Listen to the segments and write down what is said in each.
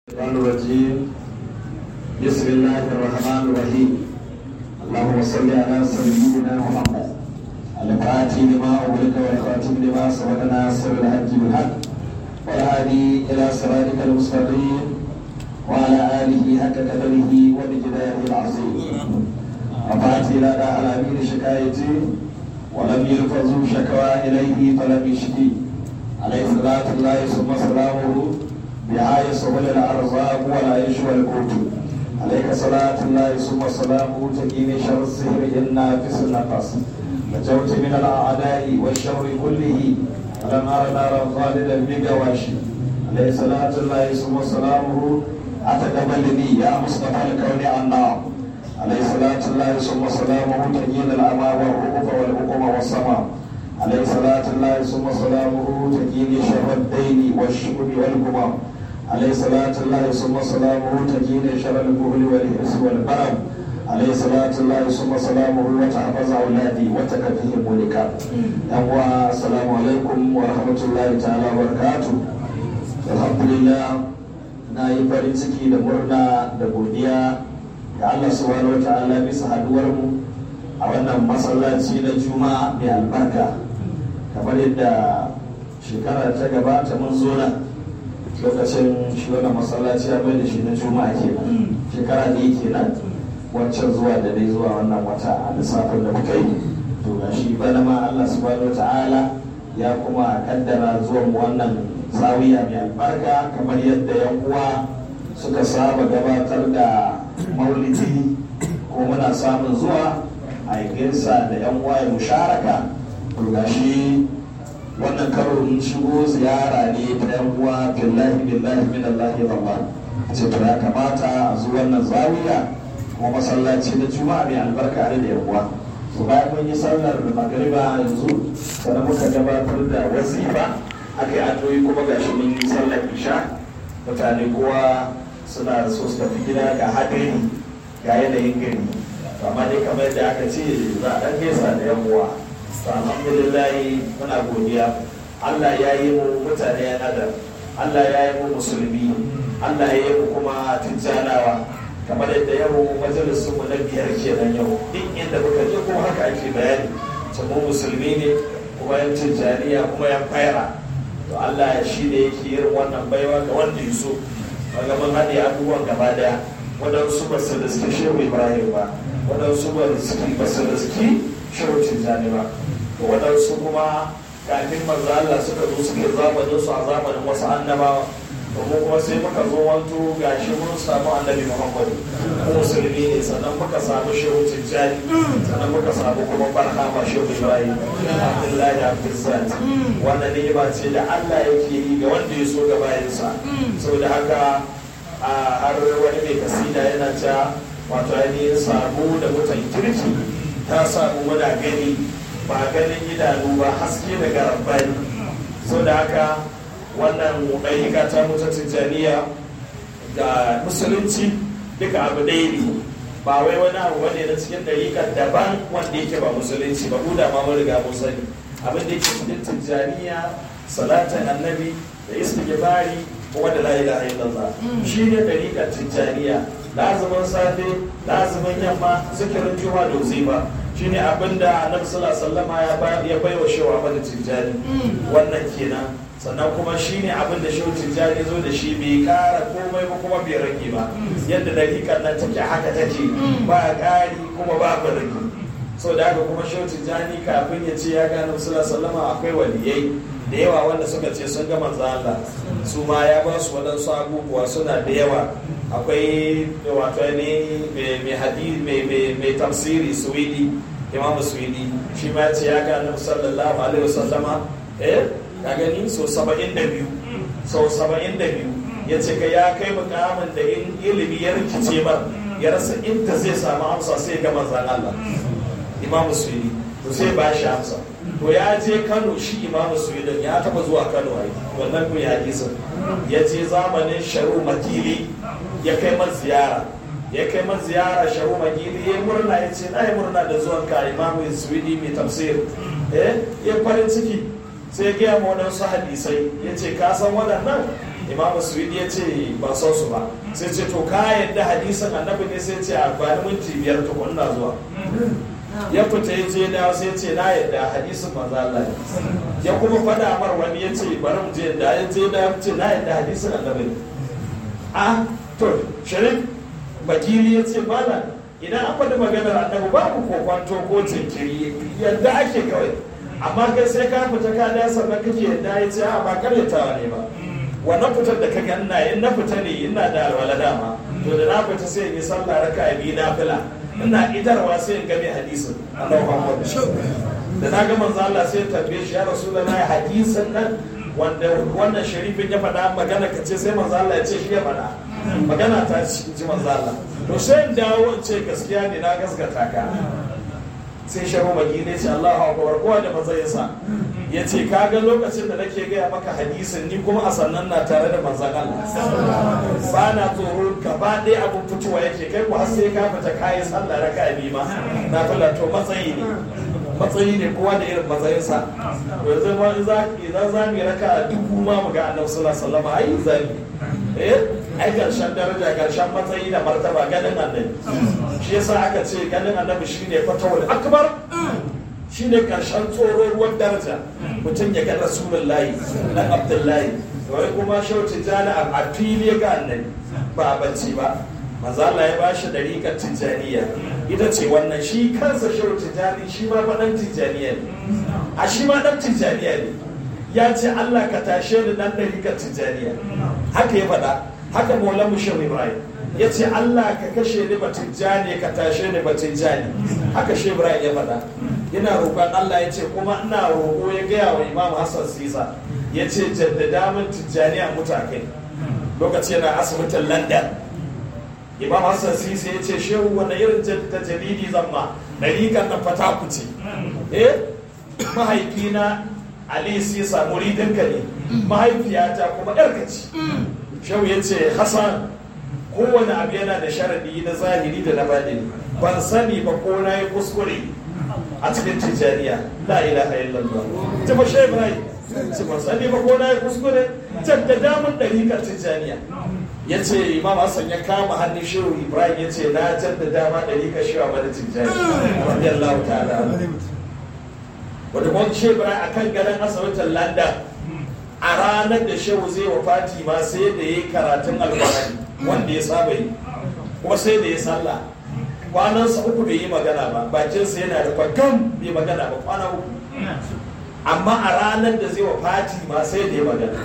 الشيطان الرجيم بسم الله الرحمن الرحيم اللهم صل على سيدنا محمد الفاتح لما أغلق والخاتم لما سبق ناصر الحج بالحق والهادي إلى صراطك المستقيم وعلى آله حق قدره ومقداره العظيم أفات إلى الأمين شكايتي ولم يلفظوا شكوى إليه فلم يشكي عليه صلاة الله ثم سلامه بآية سبل الأرزاق ولا يشوى القوت عليك صلاة الله ثم سلامه تقيني شر السهر إن نافس النقص نجوت من الأعداء والشر كله ولم أر نارا خالدا بقواشي عليه صلاة الله ثم سلامه أتقبلني يا مصطفى الكون النار عليه صلاة الله ثم سلامه تقين الأمى والرؤوف والحكم والسماء عليه صلاة الله ثم سلامه تجيني شر الدين والشكر والهمم عليه صلاة الله ثم سلامه تجيني شر البهل والحرص والبرم عليه صلاة الله ثم سلامه وتحفظ أولادي وتكفيهم ملكا يوم السلام عليكم ورحمة الله تعالى وبركاته الحمد لله na yi farin ciki da murna da godiya ga Allah subhanahu wa ta'ala bisa haduwar mu a wannan masallaci na juma'a mai albarka kamar yadda shekara ta gabata mun zo nan lokacin shi wannan masallaci ya mai da shi na juma'a kenan shekara ne kenan wancan zuwa da dai zuwa wannan wata a lissafin da muka yi to ga shi bana ma Allah subhanahu ta'ala ya kuma kaddara zuwan wannan zawiya mai albarka kamar yadda yan uwa suka saba gabatar da maulidi ko muna samun zuwa a gaisa da yan uwa ya musharaka to gashi wannan karo mun shigo ziyara ne ta yan uwa billahi billahi min Allah ya Allah ce to ya kamata a zo wannan zawiya kuma masallaci na juma'a mai albarka da yan uwa to bayan mun yi sallar magariba yanzu sannan muka gabatar da wazifa aka yi addu'o'i kuma gashi mun yi sallar isha mutane kowa suna so su tafi gida ga hadari ga yanayin gari amma dai kamar yadda aka ce za a ɗan gaisa da yan uwa to alhamdulillah muna godiya Allah ya yi mu mutane ya nadar Allah ya yi mu musulmi Allah ya yi mu kuma tijjanawa kamar yadda yau majalisun mu na biyar kenan yau duk inda muka je ko haka ake bayani mu musulmi ne kuma yan tijjaniya kuma yan faira to Allah shi ne yake yin wannan baiwa ga wanda ya so wanda mun haɗe abubuwan gaba daya waɗansu ba su da suke shehu ibrahim ba waɗansu ba su da suke shehu tijjani ba to waɗansu kuma kafin manzo Allah suka zo suke zamanin su a zamanin wasu annabawa domin kuma sai muka zo wanto gashi mun samu annabi Muhammad ko musulmi ne sannan muka samu shehu tijjani sannan muka samu kuma barhama shehu ibrahim abdullahi abdulsat wannan ni'ima ce da Allah yake yi ga wanda ya so ga bayansa saboda haka har wani mai kasida yana ta wato ainihin samu da mutan kirki ta samu muna gani ba ganin idanu ba haske daga rabbani so da haka wannan ɗayyuka ta mutu tijjaniya ga musulunci duka abu ɗaya ne ba wai wani abu wani na cikin ɗayyukan daban wanda yake ba musulunci ba da ma mun riga mun sani abin da yake cikin tijjaniya salatin annabi da istighfari kuma da la ilaha illallah shi ne ɗayyukan tijjaniya lazumin safe lazumin yamma zikirin juma'a da uzifa shine abin da annabi sallallahu alaihi ya bai wa shewa mana tijjani wannan kenan sannan kuma shine abin da shehu tijjani zo da shi bai kara komai ba kuma bai rage ba yadda dariƙar nan take haka take ba ƙari kuma ba ba rage so da haka kuma shehu tijjani kafin ya ce ya gano sallallahu alaihi akwai waliyai da yawa wanda suka ce sun ga manzo Allah su ma ya ba su waɗansu abubuwa suna da yawa akwai wato ne mai hadisi mai tafsiri suwidi imamu suwidi shi ma ce ya ga annabi sallallahu alaihi wasallama eh ka gani so 72 so 72 ya ce ka ya kai mukamin da in ilimi ya rikice ba ya rasa inda zai samu amsa sai ga manzan Allah imamu suwidi to sai ba shi amsa to ya je Kano shi imamu suwidin ya taba zuwa Kano ai wannan kun ya hadisin ya je zamanin sharu makili ya kai man ziyara ya kai man ziyara sharu magili ya murna ya ce na yi murna da zuwan ka imamu suwidi mai tafsir eh ya farin ciki sai ya gaya ma waɗansu hadisai ya ce ka san waɗannan imamu suwidi ya ce ba son su ba sai ce to ka yadda hadisin annabi ne sai ce a bani minti biyar tukun na zuwa ya fita ya je dawo sai ce na yadda hadisin manzo Allah ne ya kuma faɗa mar wani ya ce bari mu je da ya je da ya ce na yadda hadisin annabi ne a to sharif bakili ya ce malam idan an faɗi maganar annabi babu kokwanto ko jinkiri yadda ake kawai amma kai sai ka fita ka da sannan kake yadda ya ce a ba karyatawa ne ba wannan fitar da ka ganna in na fita ne ina da alwala dama to da na fita sai in yi sallah raka biyu na fila ina idarwa sai in gane hadisin annabi Muhammad da na ga manzo Allah sai tambaye shi ya rasulullahi hadisin nan wanda wannan sharifin ya faɗa magana ka ce sai manzo Allah ya ce shi ya faɗa magana ta ji manzo Allah to sai in dawo in ce gaskiya ne na gaskata ka sai sharu magi ne ce Allahu akbar kowa da matsayinsa ya ce kaga lokacin da nake gaya maka hadisin ni kuma a sannan na tare da manzan Allah ba na tsoro gaba ɗaya abin fitowa yake kai ku har sai ka fita kayi sallah raka bi ma na fila to matsayi ne matsayi ne kowa da irin matsayinsa yanzu ma idan za mu yi raka dubu ma mu ga annabi sallallahu alaihi wasallam ai zami eh ai karshen daraja karshen matsayi da martaba ganin annabi shi yasa aka ce ganin annabi shine fatawul akbar shine karshen tsoro ruwan daraja mutum ya ga rasulullahi na abdullahi wai kuma shauci jana a fili ga annabi ba bacci ba manzo Allah ya bashi dariƙar tijaniya ita ce wannan shi kansa shauci jani shi ma faɗan tijaniya ne a shi ma ɗan tijaniya ne ya ce Allah ka tashe ni nan dariƙar tijaniya haka ya faɗa haka maulan mushin ibrahim ya ce Allah ka kashe ni batun jani ka tashe ni batun jani haka shi ibrahim ya faɗa yana roƙon Allah ya ce kuma ina roƙo ya gaya wa imam hassan sisa ya ce jaddada min tijjani a mutakai lokaci yana asibitin london imam hassan sisa ya ce shehu wani irin ta jalidi zamma ɗariƙar na fata ku ce eh mahaifina ali sisa muridinka ne mahaifiyata kuma ƴarka ce shehu ya ce hassan kowane abu yana da sharaɗi na zahiri da na baɗini ban sani ba ko na yi kuskure a cikin tijjaniya la ilaha illallah ta fa shehu ibrahim ci ban sani ba ko na yi kuskure jaddada mun ɗarikar tijjaniya ya ce imam hassan ya kama hannun shehu ibrahim ya ce na jaddada ma ɗarikar shehu a tijjaniya radiyallahu ta'ala wanda kuma shehu ibrahim a kan ganin asibitin london a ranar da shehu zai wa fatima sai da ya yi karatun alƙur'ani wanda ya saba yi kuma sai da ya sallah kwanansa uku bai yi magana ba bakinsa yana da gam bai magana ba kwana uku amma a ranar da zai wa fati ma sai da ya magana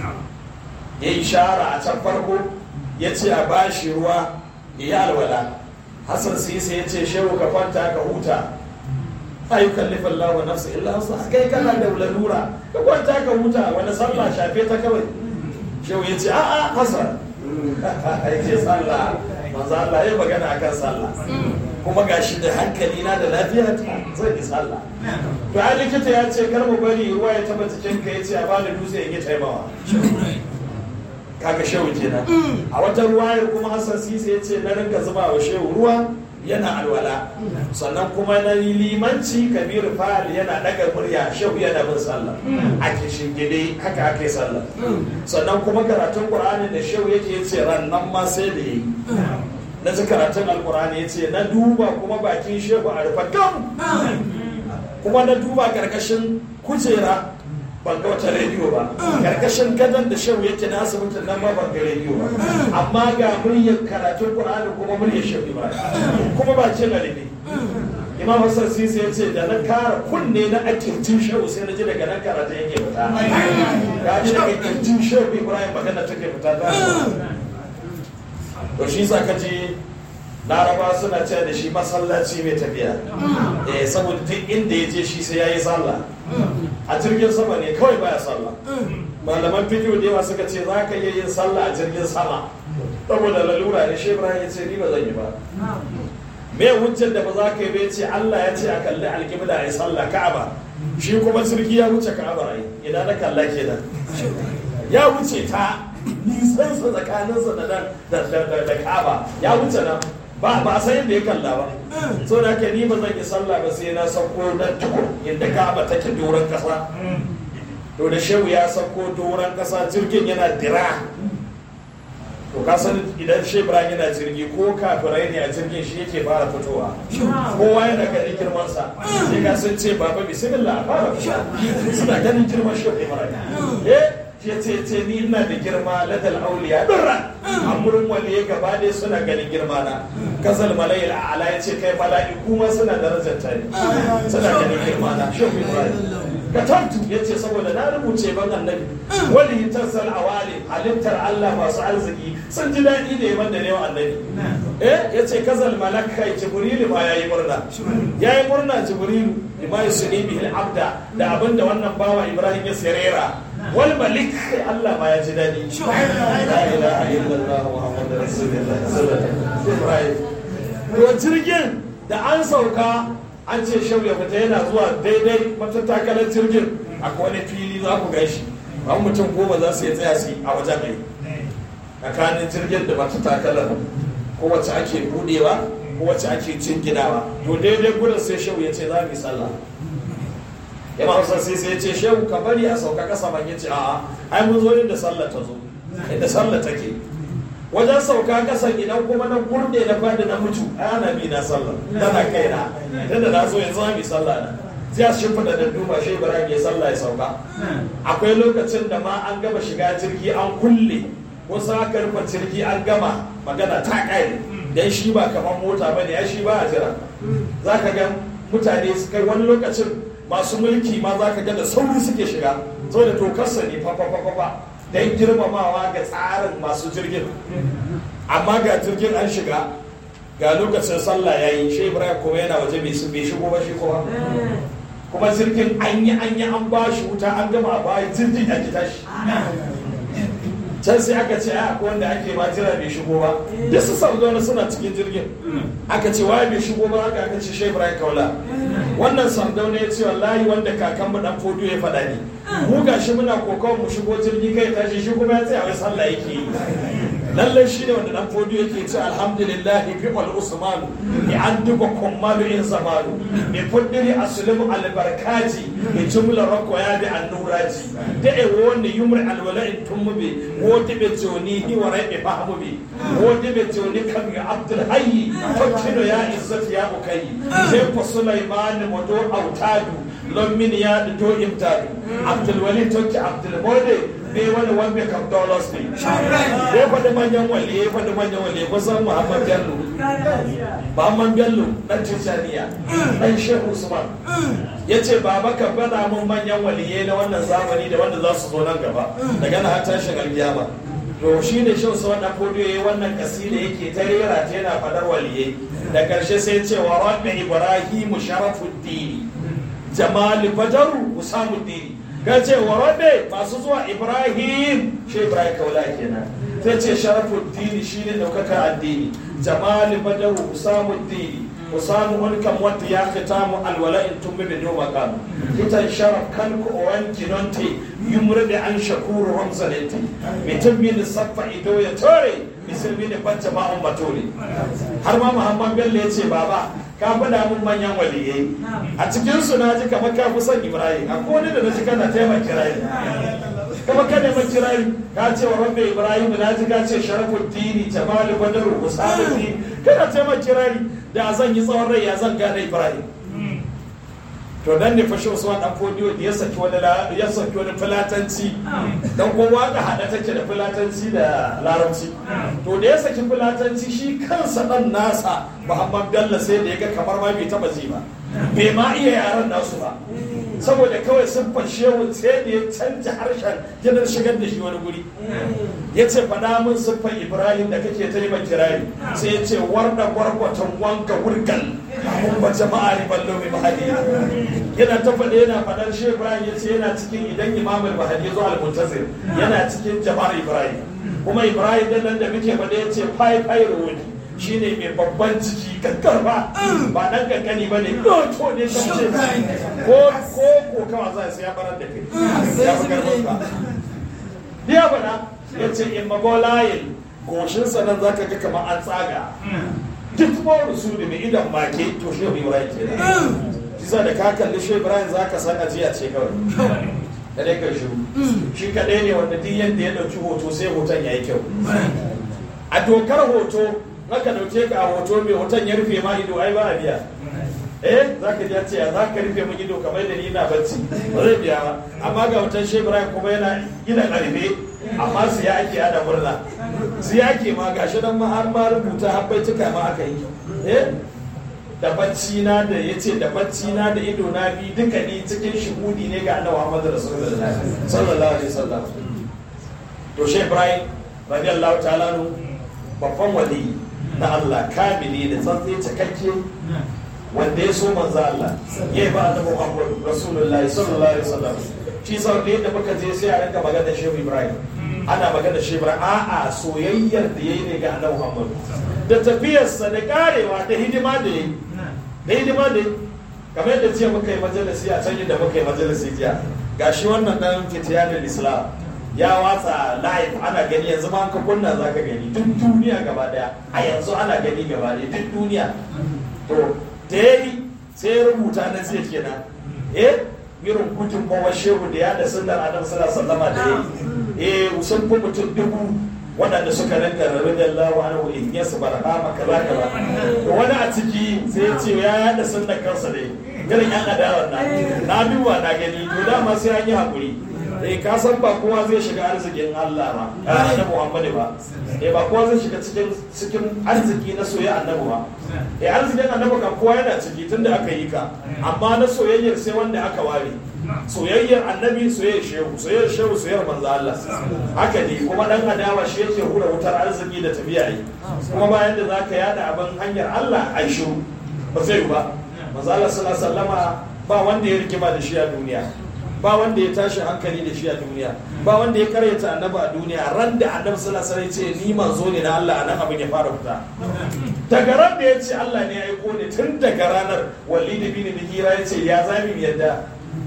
ya yi shara a can farko ya ce a bashi ruwa ya yi alwala hassan sisa ya ce shehu ka kwanta ka huta ayyukan nufin lawa nafsu illa wasu kai kana da lalura ka kwanta ka huta wani sallah shafe ta kawai shehu ya ce a'a hassan ya ce sallah manzo Allah ya magana akan sallah kuma gashi da hankali na da lafiya ta zan yi sallah to ai likita ya ce kar mu bari ruwa ya taba cikin ka yace a bani dutse in yi taimawa kaga shehu kenan a wata ruwayar kuma Hassan Sisi ya ce na rinka zuba wa shehu ruwa yana alwala sannan kuma na limanci kabiru fahal yana daga murya shehu yana bin sallah a kishin gide haka aka yi sallah sannan kuma karatun qur'ani da shehu yake yace rannan ma sai da yi na ji karatun alqur'ani yace na duba kuma bakin shehu a rufe gam kuma na duba karkashin kujera ban ga wata rediyo ba karkashin gadon da shehu yake na asibitin nan ma ban ga rediyo ba amma ga muryar karatun qur'ani kuma muryar shehu ba kuma ba ce lalibi imam hassan sisi ya ce da na kara kunne na akirtin shehu sai na ji daga nan karatun yake fita ga ji daga kirtin shehu ibrahim magana take fita ta to shi sa ka ji laraba suna ce da shi masallaci mai tafiya eh saboda duk inda ya je shi sai ya yi sallah a jirgin sama ne kawai baya sallah malaman fikiyo da yawa suka ce za ka iya yin sallah a jirgin sama saboda lalura ne shi ibrahim ya ce ni ba zan yi ba me hujjar da ba za ka yi ba ce Allah ya ce a kalli alƙibla a yi sallah ka'aba shi kuma jirgi ya wuce ka'aba ai idan na kalla kenan ya wuce ta nisansa tsakaninsa da da ka'aba ya wuce nan ba ba san yadda ya kalla ba so da ke ni ba zan yi sallah ba sai na sauko na tukur inda ka'aba take doron kasa to da shehu ya sauko doron kasa jirgin yana dira to ka san idan shi ibrahim yana jirgi ko kafirai ne a jirgin shi yake fara fitowa kowa yana ganin girman sa sai ka sun ce baba bismillah fara fitowa suna ganin girman shi ibrahim eh ya ce ce ni ina da girma ladal auliya durra amurin waliye gaba ɗaya suna ganin girma na kasal malayil ala ya ce kai mala'iku ma suna darajar ta ne suna ganin girma na shi ibrahim katabtu ya ce saboda na rubuce ban annabi wani tarsal awali halittar Allah masu arziki sun ji daɗi da yaban da neman annabi eh ya ce kazal malaka jibrilu ma yayi murna yayi murna jibrilu bima yusni bihi abda da abinda wannan bawa ibrahim ya sirera wal malik Allah ma ya ji daɗi la ilaha illallah muhammadur rasulullah sallallahu alaihi wasallam to jirgin da an sauka an ce shau ya fita yana zuwa daidai matattakalar jirgin akwai wani fili za ku gan shi ba mutum goma za su yi tsaya su a wajen mai tsakanin jirgin da matattakalar ko wacce ake budewa ko wacce ake jinginawa to daidai gudun sai shau ya ce za mu yi sallah ya ma sai sai ya ce shehu ka bari a sauka kasa ban ya ce a'a ai mun zo inda sallah ta zo inda sallah take wajen sauka kasan idan kuma na kurde na fadi na mutu ana bi na sallah tana kai na idan da na zo yanzu mi sallah na sai a shimfiɗa da duba shi ibrahim ya sallah ya sauka akwai lokacin da ma an gama shiga jirgi an kulle wasu aka rufe jirgi an gama magana ta kai dan shi ba kamar mota ba ne ya shi ba a jira za ka ga mutane su kai wani lokacin masu mulki ma za ka ga da sauri suke shiga saboda tokarsa ne fa fa fa fa don girmamawa ga tsarin masu jirgin amma ga jirgin an shiga ga lokacin sallah ya yi shi ibrahim kuma yana waje bai shigo ba shi kuma kuma jirgin an yi an yi an ba shi wuta an gama ba jirgin ya ki tashi can sai aka ce a wanda ake ma jira bai shigo ba da su sardauna suna cikin jirgin aka ce waye bai shigo ba aka aka ce shi ibrahim kaula wannan sardauna ya ce wallahi wanda kakan mu dan fodo ya faɗa ne mu gashi muna kokon mu shigo jirgi kai tashi shi kuma ya tsaya wai sallah yake yi lallai shi ne wanda dan fodo yake ce alhamdulillah fi wal usman bi an duba kummalu in zamanu bi fuddiri aslimu albarkaji bi jumla rako ya bi annuraji da e woni yumri alwala in tumbi wodi be joni hi wara be fahmu bi wodi be joni kam ya abdul hayy fakkino ya izzati ya ukai sai ko sulaiman modo autadu lon min ya do imtadu abdul wali tokki abdul mode ne wani wanda kam dollars ne ya faɗi manyan wali ya faɗi manyan wali kusan muhammad bello muhammad bello ɗan tijjaniya ɗan shehu usman ya ce baba ka faɗa mun manyan waliyai na wannan zamani da wanda za su zo nan gaba daga na har tashin alkiyama to shi ne shan su wannan fodiyo ya yi wannan kasida yake ta rera ta yana faɗar waliyai da ƙarshe sai ce wa rabbi ibrahimu sharafuddini jamal bajaru usamuddini ka ce wa rabbi masu zuwa ibrahim shi ibrahim kaula kenan ta ce sharafuddini shine ɗaukaka addini jamal bajaru usamuddini usamu mulkan wanda ya khitamu alwala in tumbe be do makam kitan sharaf kan ko wan kinonte yumrde an shakuru ramzalati be tumbi ni saffa ido ya tore misalmi ne bacca ma on batore har ma muhammad bello ya ce baba ka faɗa mun manyan waliyai a cikin su na ji kamar ka fi son ibrahim a wani da na ji kana taimaka kirayi kama ka neman kirayi ka ce wa rabbi ibrahim na ji ka ce sharafuddini jamalu badaru usamuddin kana taimaka kirayi da zan yi tsawon rai ya zan gane ibrahim to dan ne fashe usman dan fodiyo da ya saki wani ya saki wani filatanci dan ko waka hada take da filatanci da larabci to da ya saki filatanci shi kansa dan nasa muhammad bello sai da ya ga kamar ma bai taba ji ba bai ma iya yaran nasu ba saboda kawai siffar shehu sai da ya canja harshen yanar shigar da shi wani guri ya ce faɗa min siffar ibrahim da kake ta yi kirari sai ya ce warda gwargwatan wanka wurgal mun ba jama'a ne ballo mai mahadi yana ta faɗe yana faɗar shi ibrahim ya ce yana cikin idan imamul mahadi ya zo al-muntazir yana cikin jama'ar ibrahim kuma ibrahim da nan da muke faɗe ya ce fai fai rawani shine mai babban ciki kakkarfa ba dan kankani ba ne to ne kamce ko ko ko kawa za sai ya barar da kai ya fi karfin ka ya faɗa ya ce in magolayin goshinsa nan za ka ga kamar an tsaga duk mawar su da mai idan make to shi ibrahim ke kisa da ka kalli shi ibrahim za ka san ajiya ce kawai kadai ka shiru shi kadai ne wanda duk yadda ya ɗauki hoto sai hoton ya yi kyau a dokar hoto aka dauke ka a hoto mai hoton ya rufe ma ido ai ba a biya eh za ka ya ce za ka rufe mu ido kamar da ni na bacci ba zai biya ba amma ga hoton shehu ibrahim kuma yana gina karfe amma su ya ake ada murna su ya ake ma gashi nan ma har ma rubuta har bai cika ma aka yi eh da bacci na da ya ce da bacci na da ido na bi duka ni cikin shuhudi ne ga annabi Muhammad Rasulullah sallallahu alaihi wasallam to Sheikh Ibrahim radiyallahu ta'ala nu babban wali na Allah kamili da tsantsi cikakke wanda ya so manzo Allah ya yi ba annabi Muhammad Rasulullah sallallahu alaihi wasallam shi sau da yadda muka je sai a rinka magana Sheikh Ibrahim ana magana Sheikh Ibrahim a'a soyayyar da yayi ne ga annabi Muhammad da tafiyarsa da karewa da hidima da yayi da hidima da kamar yadda jiya muka yi majalisi a can da muka yi majalisi jiya gashi wannan dan fitiyanin islam ya watsa live ana gani yanzu ma ka kunna za ka gani duk duniya gaba daya a yanzu ana gani gaba daya duk duniya to da ya yi sai ya rubuta na zai kenan eh irin gudun bawa shehu da ya da sunnar adam sallallahu alaihi da ya yi eh sun fi mutum dubu waɗanda suka rinka radiyallahu anhu in yasu barhama kaza kaza to wani a ciki sai ya ce ya yada sunnar kansa ne irin yan adawar na na duba na gani to dama sai an yi hakuri eh ka san ba kowa zai shiga arzikin Allah ba annabi Muhammad ba eh ba kowa zai shiga cikin cikin arziki na soyayya annabi ba eh arzikin annabi kan kowa yana ciki tunda aka yi ka amma na soyayyar sai wanda aka ware soyayyar annabi soyayyar shehu soyayyar shehu soyayyar manzo Allah haka ne kuma dan adawa shi yake hura wutar arziki da tafiya yi kuma bayan da zaka yada abin hanyar Allah ai shiru ba zai ba manzo Allah sallallahu alaihi wasallama ba wanda ya rikima da shi a duniya ba wanda ya tashi hankali da shi a duniya ba wanda ya karyata annabi a duniya ran da annabi sallallahu alaihi wasallam ce ni manzo ne na Allah anan abin ya fara fita daga ran da ya ce Allah ne ya aiko ne tun daga ranar walid bin mughira ya ce ya zami mu yadda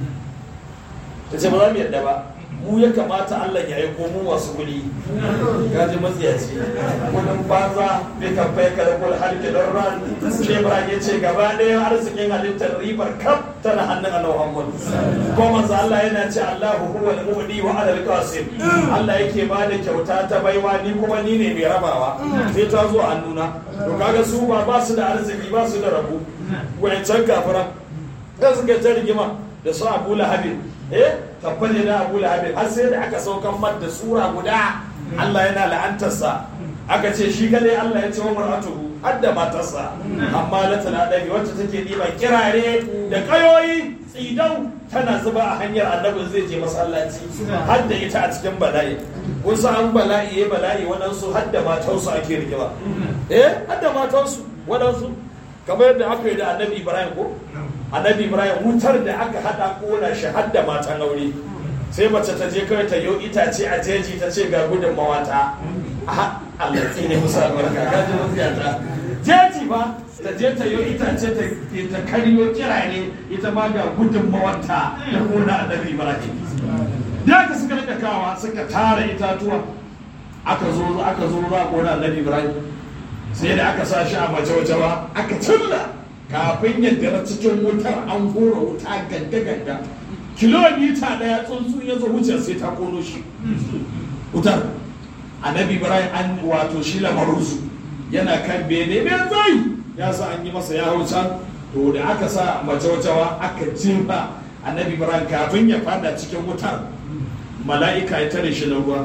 ta ce ba za mu yadda ba mu ya kamata Allah ya aiko mu masu kuɗi gaji matsiyaci kudin banza bai kan fai ka da kul halke don ran shi ba ya ce gaba ɗaya arzikin halittar ribar kaf tana hannun Allah Muhammad ko manzo Allah yana ce Allahu huwa al-mu'di wa ala al-qasim Allah yake ba da kyauta ta baiwa ni kuma ni ne mai rabawa sai ta zo hannuna to kaga su ba ba su da arziki ba su da rabu wayancan kafiran da suka ta rigima da su Abu Lahab eh tabbale na abu lahabin har sai da aka saukan mar da sura guda Allah yana la'antarsa aka ce shi kadai Allah ya ce wa mar'atuhu har da matarsa amma la tana dage wacce take diba kirare da kayoyi tsidau tana zuba a hanyar annabin zai je masallaci har da ita a cikin bala'i wasu an bala'i ya bala'i waɗansu har da matansu ake rigima eh har da matansu waɗansu kamar yadda aka yi da annabi ibrahim ko annabi ibrahim wutar da aka hada kona shi har da matan aure sai mace ta je kawai ta yo itace a jeji ta ce ga gudun mawata a Allah ne musa albarka ga ji mafiyata jeji ba ta je ta yo itace ta karyo kirare ita ma ga gudun mawata da kona annabi ibrahim da aka suka rika kawa suka tara itatuwa aka zo aka zo za a kona annabi ibrahim sai da aka sa shi a mace wace ba aka cilla kafin yadda na cikin wutar an hura wuta ganga ganga kilomita daya tsuntsu ya zo wuce sai ta kono shi wutar annabi ibrahim an wato shi lamarusu yana kan bene mai zai ya sa an yi masa ya hau can to da aka sa mace wacewa aka jefa annabi ibrahim kafin ya fada cikin wutar mala'ika ya tare shi na ruwa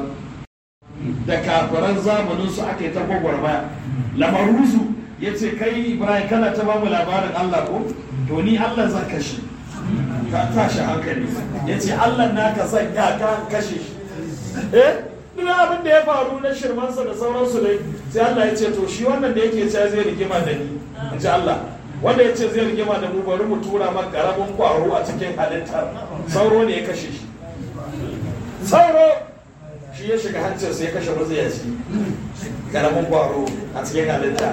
da kafiran zamanin su aka yi ta gwagwarmaya lamarusu ya ce kai ibrahim kana ta bamu labarin allah ko to ni allah zan kashe ka tashi hankali ya ce allah naka zan ya ka kashe shi eh duk abin da ya faru na shirmansa da sauransu dai sai allah ya ce to shi wannan da yake cewa zai rigima da ni in ji allah wanda ya ce zai rigima da mu bari mu tura man karamin kwaro a cikin halittar sauro ne ya kashe shi sauro shi ya shiga hancinsa ya kashe mazayaci karamin kwaro a cikin halitta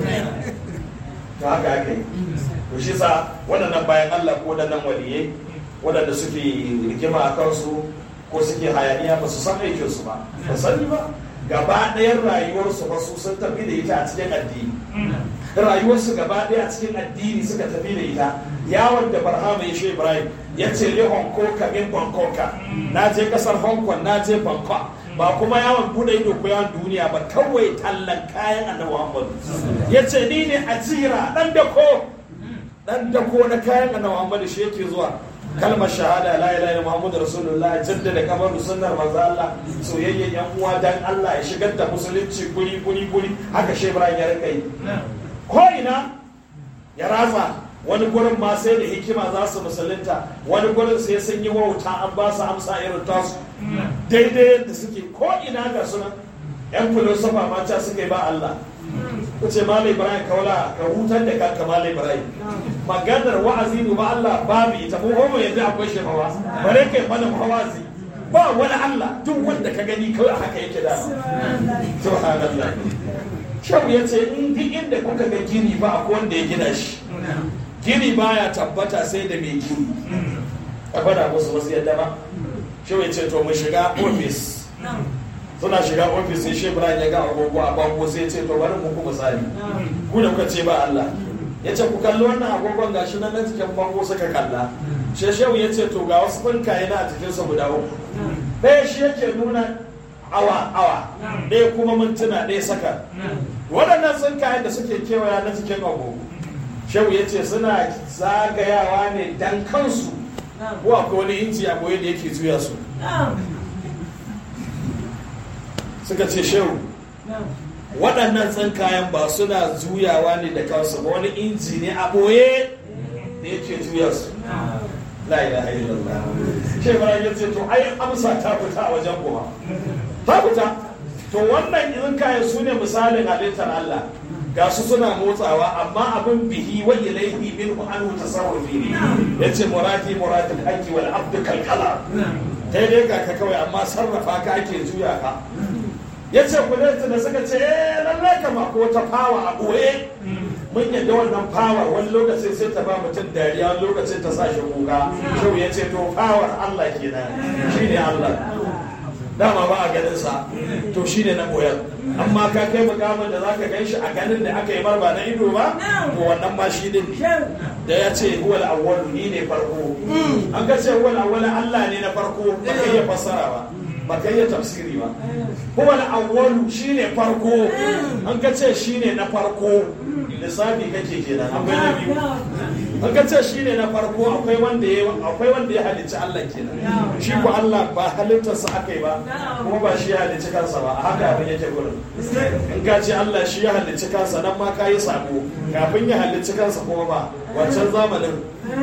to haka haka yi to shi sa waɗannan bayan Allah ko waɗannan waliyai waɗanda suke rigima a kansu ko suke hayaniya ba su san aikinsu ba ba sani ba gaba ɗayan rayuwarsu ba su sun tafi da ita a cikin addini rayuwarsu gaba ɗaya a cikin addini suka tafi da ita yawon da barhama ya shi ibrahim ya ce le hong kong min bangkok na je kasar hong kong na je bangkok ba kuma yawon bude ido ko yawon duniya ba kawai tallan kayan annabi Muhammad ya ce ni ne ajira dan dako dan dako na kayan annabi Muhammad shi yake zuwa kalmar shahada la ilaha illa muhammadu rasulullah jaddada kamar sunnar manzo Allah soyayyen yan uwa dan Allah ya shigar da musulunci guri guri guri haka shi Ibrahim ya rika yi ko ina ya ratsa wani gurin ma sai da hikima za su musulunta wani gurin sai sun yi wauta an ba su amsa irin tasu daidai yadda suke ko ina ga sunan yan filosofa ma ca suka yi ba Allah ku ce malai ibrahim kaula ka hutar da kanka malai ibrahim maganar wa'azi ba Allah babu ita mu homo yanzu akwai shi hawa bare kai mana hawazi ba wani Allah duk wanda ka gani kawai haka yake da subhanallah Shehu ya ce in duk inda kuka ga gini ba akwai wanda ya gina shi gini baya tabbata sai da mai gini a bada musu wasu yadda ba Shehu ya ce to mu shiga ofis suna shiga ofis sai shi Ibrahim ya ga agogo a bango sai ya ce to bari mu kuma misali ku da kuka ce ba Allah ya ce ku kalli wannan agogon gashi nan na cikin bango suka kalla shi shehu ya ce to ga wasu tsinkaye na a cikinsa guda uku ɗaya shi yake nuna awa awa ɗaya kuma mintuna ɗaya saka waɗannan tsinkayen da suke kewaya na cikin agogo shehu ya ce suna zagayawa ne dan kansu ko akwai wani inji a goye da yake juya su suka ce shehu waɗannan tsinkayen ba suna juyawa ne da kansu ba wani inji ne a ɓoye da yake juya su la ilaha illallah ce bara ya ce to ai amsa ta fita a wajen kuma ta fita to wannan tsinkayen su ne misalin halittar Allah ga su suna motsawa amma abin bihi wa ilaihi minhu anhu tasarrufi ne yace murati muratil haqqi wal abdu kalkala kai dai ga ka kawai amma sarrafa ka ake juya ka ya ce kudansu da suka ce eh lallai kama ko ta fawa a ɓoye mun yadda wannan fawar wani lokacin sai ta ba mutum dariya wani lokacin ta sa shi kuka shau ya ce to fawar Allah kenan shi ne Allah dama ba a ganin sa to shi ne na ɓoyar amma ka kai mukamin da zaka gan shi a ganin da aka yi marba na ido ba to wannan ma shi din da ya ce huwal awwalu ni ne farko an ga ce huwal awwalu Allah ne na farko ba ka iya fassara ba ba ka iya tafsiri ba kuma na awwalu shine farko an ka ce shine na farko lissafi kake kenan akwai na biyu an ka ce shine na farko akwai wanda ya akwai wanda ya halicci Allah kenan shi ko Allah ba halittarsa aka yi ba kuma ba shi ya halicci kansa ba haka abin yake gurin in ka ce Allah shi ya halicci kansa nan ma ka yi sabo kafin ya halicci kansa kuma ba wancan zamanin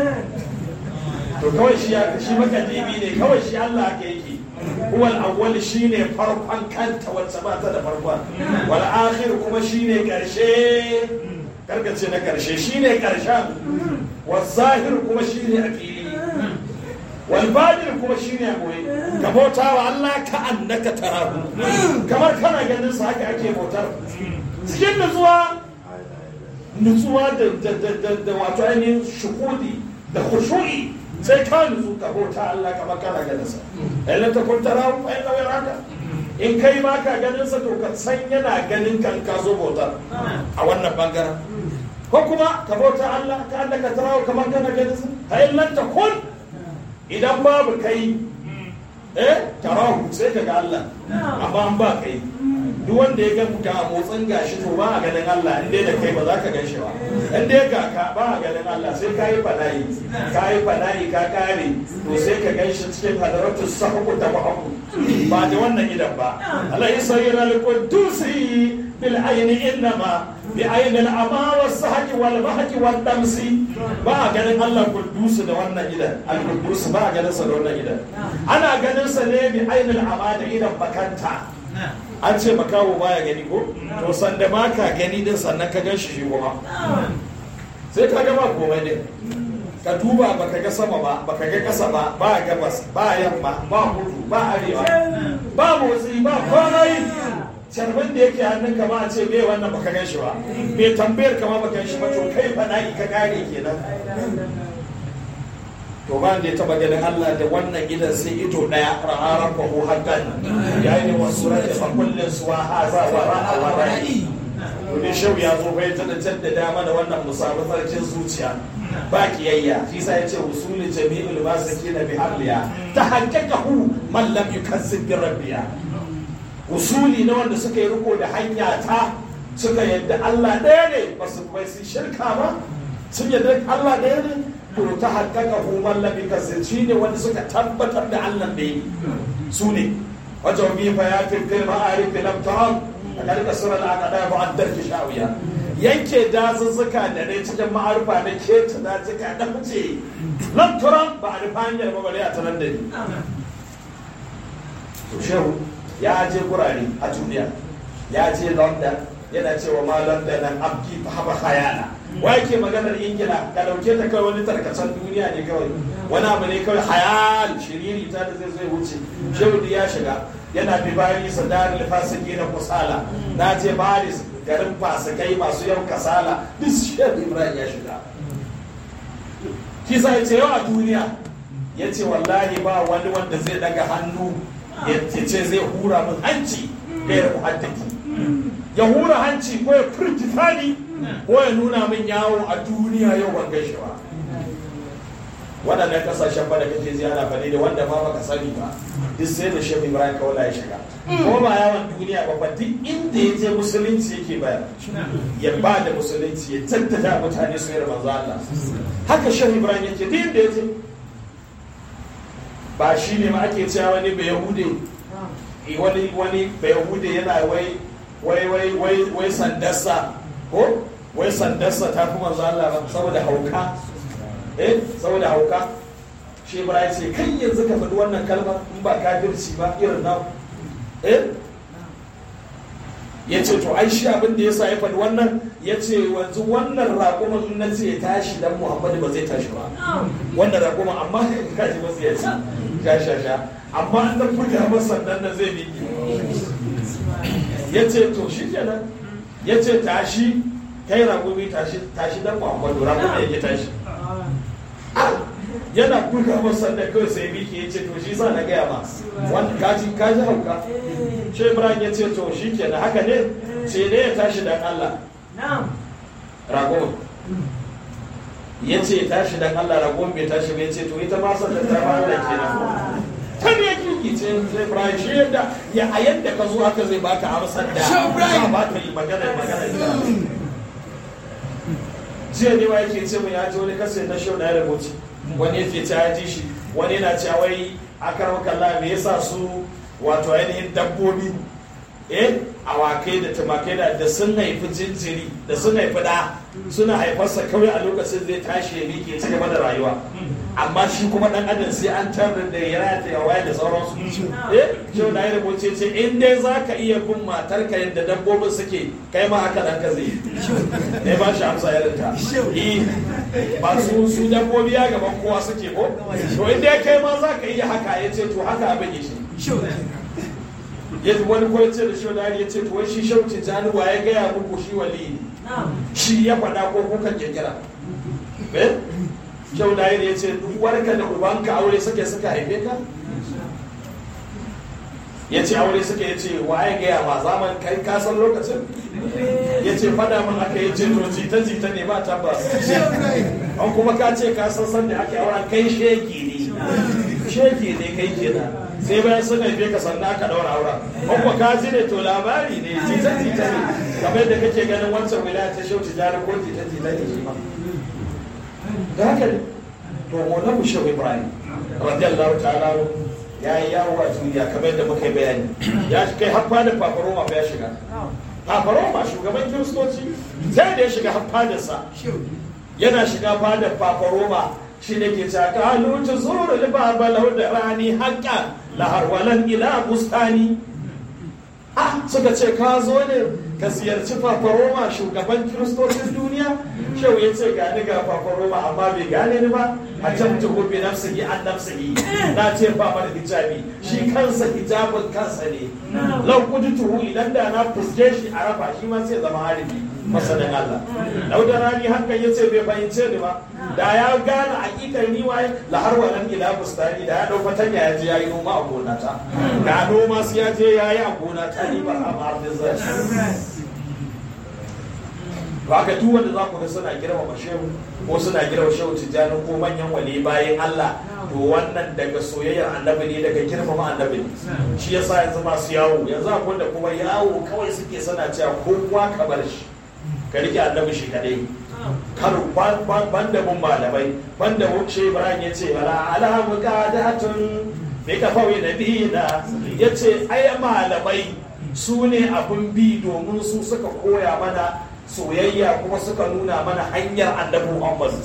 to kawai shi shi makadimi ne kawai shi Allah aka yake huwa al-awwal shine farkon kanta wacce ba ta da farkon wal akhir kuma shine karshe karkace na karshe shine karshen wal zahir kuma shine a fili wal batin kuma shine a boye ka bauta wa Allah ka annaka tarahu kamar kana ganin sa haka ake bautar cikin nutsuwa nutsuwa da da wato ainihin shukudi da khushu'i sai ka nutsu ka bauta Allah kamar kana ganin sa in ta kun tara fa inna wa yaraka in kai ma ka ganin sa to ka san yana ganin kan ka zo bautar a wannan bangaren ko kuma ka bauta Allah ka Allah ka tara kamar kana ganin sa fa in lam takun idan babu kai eh tarahu sai ka ga Allah amma an ba kai duk wanda ya ga ga motsin gashi to ba a ganin Allah in dai da kai ba za ka gan shi ba in dai ga ka ba a ganin Allah sai ka yi fadayi ka yi fadayi ka kare to sai ka gan shi cikin hadaratu sahu ta bahu ba da wannan idan ba Allah ya sayyana al-qudusi bil ayni innama bi ayni al-ama was sahqi wal bahqi wal damsi ba a ganin Allah qudusi da wannan idan al-qudus ba a ganin sa da wannan idan ana ganin sa ne bi ayni al-ama da idan bakanta an ce makawo baya gani ko to sanda ma ka gani din sannan ka gan shi shi kuma sai ka gama komai din ka duba baka ga sama ba baka ga kasa ba ba gabas ba yamma ba kudu ba arewa ba motsi ba komai carbin da yake hannun ka ma a ce me wannan baka gan shi ba me tambayar ka ma baka gan shi ba to kai fa na'i ka kare kenan to ba da ya taba ganin Allah da wannan idan sai ido daya ra'aran fa hu haqqan yayin wasu rai fa kullun suwa haza wa ra'a wa ra'i to ne shau ya zo bai ta jaddada mana wannan musabu sarkin zuciya ba kiyayya shi sa yace usulul jami'ul masakin bi halliya ta haqqaqahu man lam yukazzib bi rabbiya usuli na wanda suka yi riko da hanya ta suka yadda Allah ɗaya ne ba su bai su shirka ba sun yadda Allah ɗaya ne to ta haƙƙaƙa human labi kasance ne wanda suka tabbatar da Allah ɗaya su ne wajen bi fa ya fi fil ma'arif lam ta'am a karka sura al-aqada ba addar ki shawiya yanke dazuzzuka da ne cikin ma'arufa na keta dazuka da mace lam turam ba a rufa hanyar ba bare a tanar da ni to shehu ya je gurare a duniya ya je london yana cewa ma london nan abki haba khayala wa yake maganar ingila ka dauke ta kawai wani tarkacen duniya ne kawai wani abu ne kawai hayal shiriri ta da zai zai wuce shehu ya shiga yana bi bayan sadar fasiki na kusala na je baris garin fasikai masu yau kasala duk shehu ibrahim ya shiga kisa ya ce yau a duniya ya ce wallahi ba wani wanda zai daga hannu ya ce zai hura min hanci gairar muhaddaki ya hura hanci ko ya firgita ni ko ya nuna min yawo a duniya yau ban gaishe ba waɗannan ƙasashen ba da kake ziyara ba ne da wanda ma baka sani ba duk sai da shehu ibrahim kawala ya shiga ko ba yawon duniya ba ba duk inda ya je musulunci yake bayar ya ba da musulunci ya tattata mutane su yi manzo Allah haka shehu ibrahim yake duk inda ya je ba shi ne ma ake cewa wani bai yahude wani wani bai yahude yana wai wai wai wai wai sandarsa ko wai sandarsa ta fi manzo Allah ba saboda hauka eh saboda hauka shi Ibrahim ce kai yanzu ka faɗi wannan kalmar in ba kafirci ba irin na eh ya ce to ai shi abin da ya sa ya faɗi wannan ya ce wanzu wannan raƙuman in na ce ya tashi dan Muhammadu ba zai tashi ba wannan raƙuman amma kaji ba ya ce sha sha sha amma an dan buga masa nan da zai bi ya ce to shi kenan ya ce tashi kai raƙumi tashi tashi dan Muhammadu raƙumi yake tashi yana buga masa da kawai sai miki ya ce to shi sa na gaya ma wanda kaji kaji hauka shi Ibrahim ya ce to shi kenan haka ne ce ne ya tashi dan Allah raƙumin ya ce tashi dan Allah ragon bai tashi bai ce to ita ma san da ta ba Allah kenan kan ya kiki ce sai Ibrahim shi yadda ya a yadda ka zo haka zai baka amsar da za ba ka yi magana magana jiya ne ma yake ce mu ya ji wani kasa na shau na ya rubuci wani yake ce ya ji shi wani yana cewa wai akar kalla me yasa su wato ainihin dabbobi eh awakai da tumakai da da sun haifi jinjiri da sun haifi da suna haifarsa kawai a lokacin zai tashi ya miƙe ci gaba da rayuwa amma shi kuma dan adam sai an tarar da ya rata ya waya da sauransu eh shi da ya rubuce ce in dai za ka iya bin matarka yadda dabbobin suke kai ma haka dan ka zai ne ba shi amsa ya rinta eh ba su su dabbobi ya gaban kowa suke ko to in dai kai ma za ka iya haka ya ce to haka abin ya shi ya wani ko ce da shodari ya ce to wai shi shauci januwa ya gaya muku shi wali ne shi ya faɗa ko kuka kirkira eh shodari ya ce uwarka da ubanka aure suke suka haife ka ya ce aure suka ya ce wa ya gaya ma zaman kai kasan lokacin ya ce faɗa min aka yi ce to jita jita ne ba tabbas an kuma ka ce ka san san da aka auren kai shege ne shege ne kai kenan sai bayan sun haife ka sannan aka daura auren kuma ka ji ne to labari ne jita jita ne kamar da kake ganin wancan wilaya ta shauci jari ko jita jita ne shi ma da haka ne to mona mu shehu ibrahim radiyallahu ta'ala ya yi yawo a duniya kamar yadda muka yi bayani ya kai har fadin fafaroma ba ya shiga fafaroma shugaban kiristoci sai da ya shiga har fadarsa yana shiga fadar fafaroma shi ne ke caka halutu zuru libaba lahu da rani haƙƙa laharwalan ila bustani ah suka ce ka zo ne ka ziyarci fafaroma shugaban kiristocin duniya shehu ya ce gani ga fafaroma amma bai gane ni ba a can tuhu bi nafsihi an nafsihi na ce ba mana hijabi shi kansa hijabin kansa ne lau tuhu idan da na fuske shi a rafa shi ma sai zama haribi masanin Allah lau da rani hakan ya ce bai fahimce ni ba da ya gane hakikar ni waye la har wannan ila bustani da ya dau fatanya ya je yayi noma a gonata da noma su ya je yayi a gonata ni ba a ma'ardin zai ba ka duk wanda za ku ga suna girmama shehu ko suna girmama shehu tijjani ko manyan wali bayan Allah to wannan daga soyayyar annabi ne daga girmama annabi ne shi yasa yanzu masu yawo yanzu akwai da kuma yawo kawai suke sana cewa kowa ka bar shi ka rike annabi shi kadai kar ban da mun malamai ban da wuce Ibrahim ya ce bala ala muqadatun bi kafawi nabiyina ya ce ai malamai su ne abin bi domin su suka koya mana soyayya kuma suka nuna mana hanyar annabi Muhammad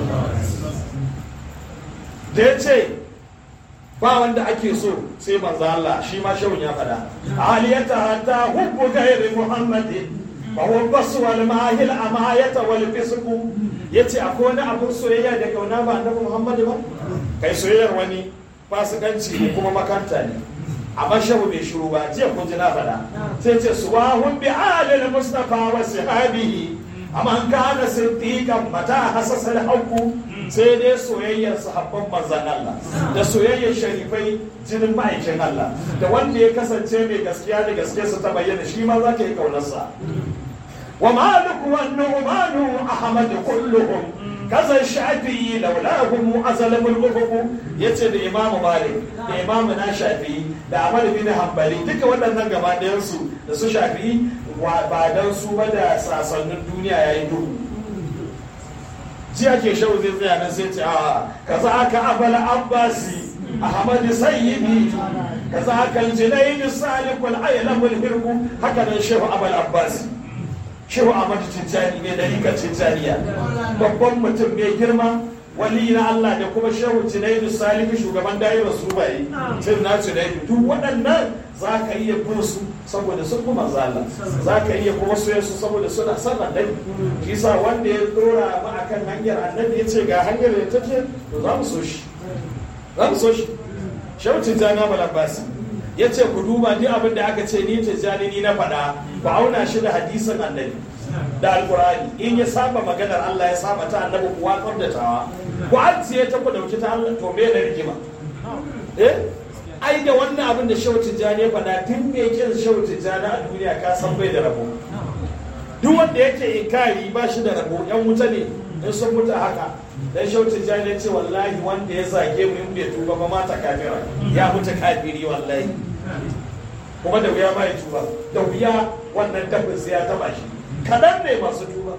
da ya ce ba wanda ake so sai manzo Allah shi ma shawun ya faɗa aliyata hatta hubbu ghairi muhammadin fa huwa basu wal mahil amayata wal fisqu yace akwai wani abun soyayya da kauna ba annabi Muhammad ba kai soyayyar wani fasikanci ne kuma makanta ne amma shahu bai shiru ba jiya kun ji na faɗa sai ce suwahun bi alil mustafa wa sahabihi amma an kana siddiqan mata hasasal haqu sai dai soyayyar sahabban manzan Allah da soyayyar sharifai jinin ma'aikin Allah da wanda ya kasance mai gaskiya da gaskiyarsa ta bayyana shi ma za ka yi kaunarsa wa maliku wa nu'manu ahmad kulluhum kaza shafi'i laulahum azalamul ufuq yace da imamu malik da imamu na shafi'i da ahmad bin hanbali duka waɗannan gaba ɗayan su da su shafi'i ba dan su ba da sasannin duniya yayin duhu ji ake shau zai tsaya nan sai ce a kaza aka abal abbasi ahmad sayyidi kaza aka jinayn salikul aylamul hirbu haka nan shehu abal abbasi shehu ahmad tijjani ne da rika tijjaniya babban mutum mai girma wali na Allah da kuma shehu junaidu salihu shugaban da'irar su bai tun na junaidu duk waɗannan za ka iya bin su saboda sun kuma zala za ka iya kuma soya su saboda suna son annabi shi sa wanda ya dora mu akan hanyar annabi ya ce ga hanyar da take to za mu so shi za mu so shi shehu tijjani amal abbasi ya ce ku duba duk abin da aka ce ni tijjani ni na faɗa ku auna shi da hadisin annabi da alkurani in ya saba maganar Allah ya saba ta annabi ku watsar da tawa ku ajiye ta ku dauki ta Allah to me da rigima eh ai da wannan abin da Shehu Tijjani ya faɗa tun me yake Shehu Tijjani a duniya ka san bai da rabo duk wanda yake inkari ba shi da rabo yan wuta ne in sun mutu haka dan Shehu Tijjani ya ce wallahi wanda ya zage mu in bai tuba ba mata kafira ya mutu kafiri wallahi kuma da wuya ma ya tuba da wuya wannan tabbas ya taba shi kaɗan ne masu tuba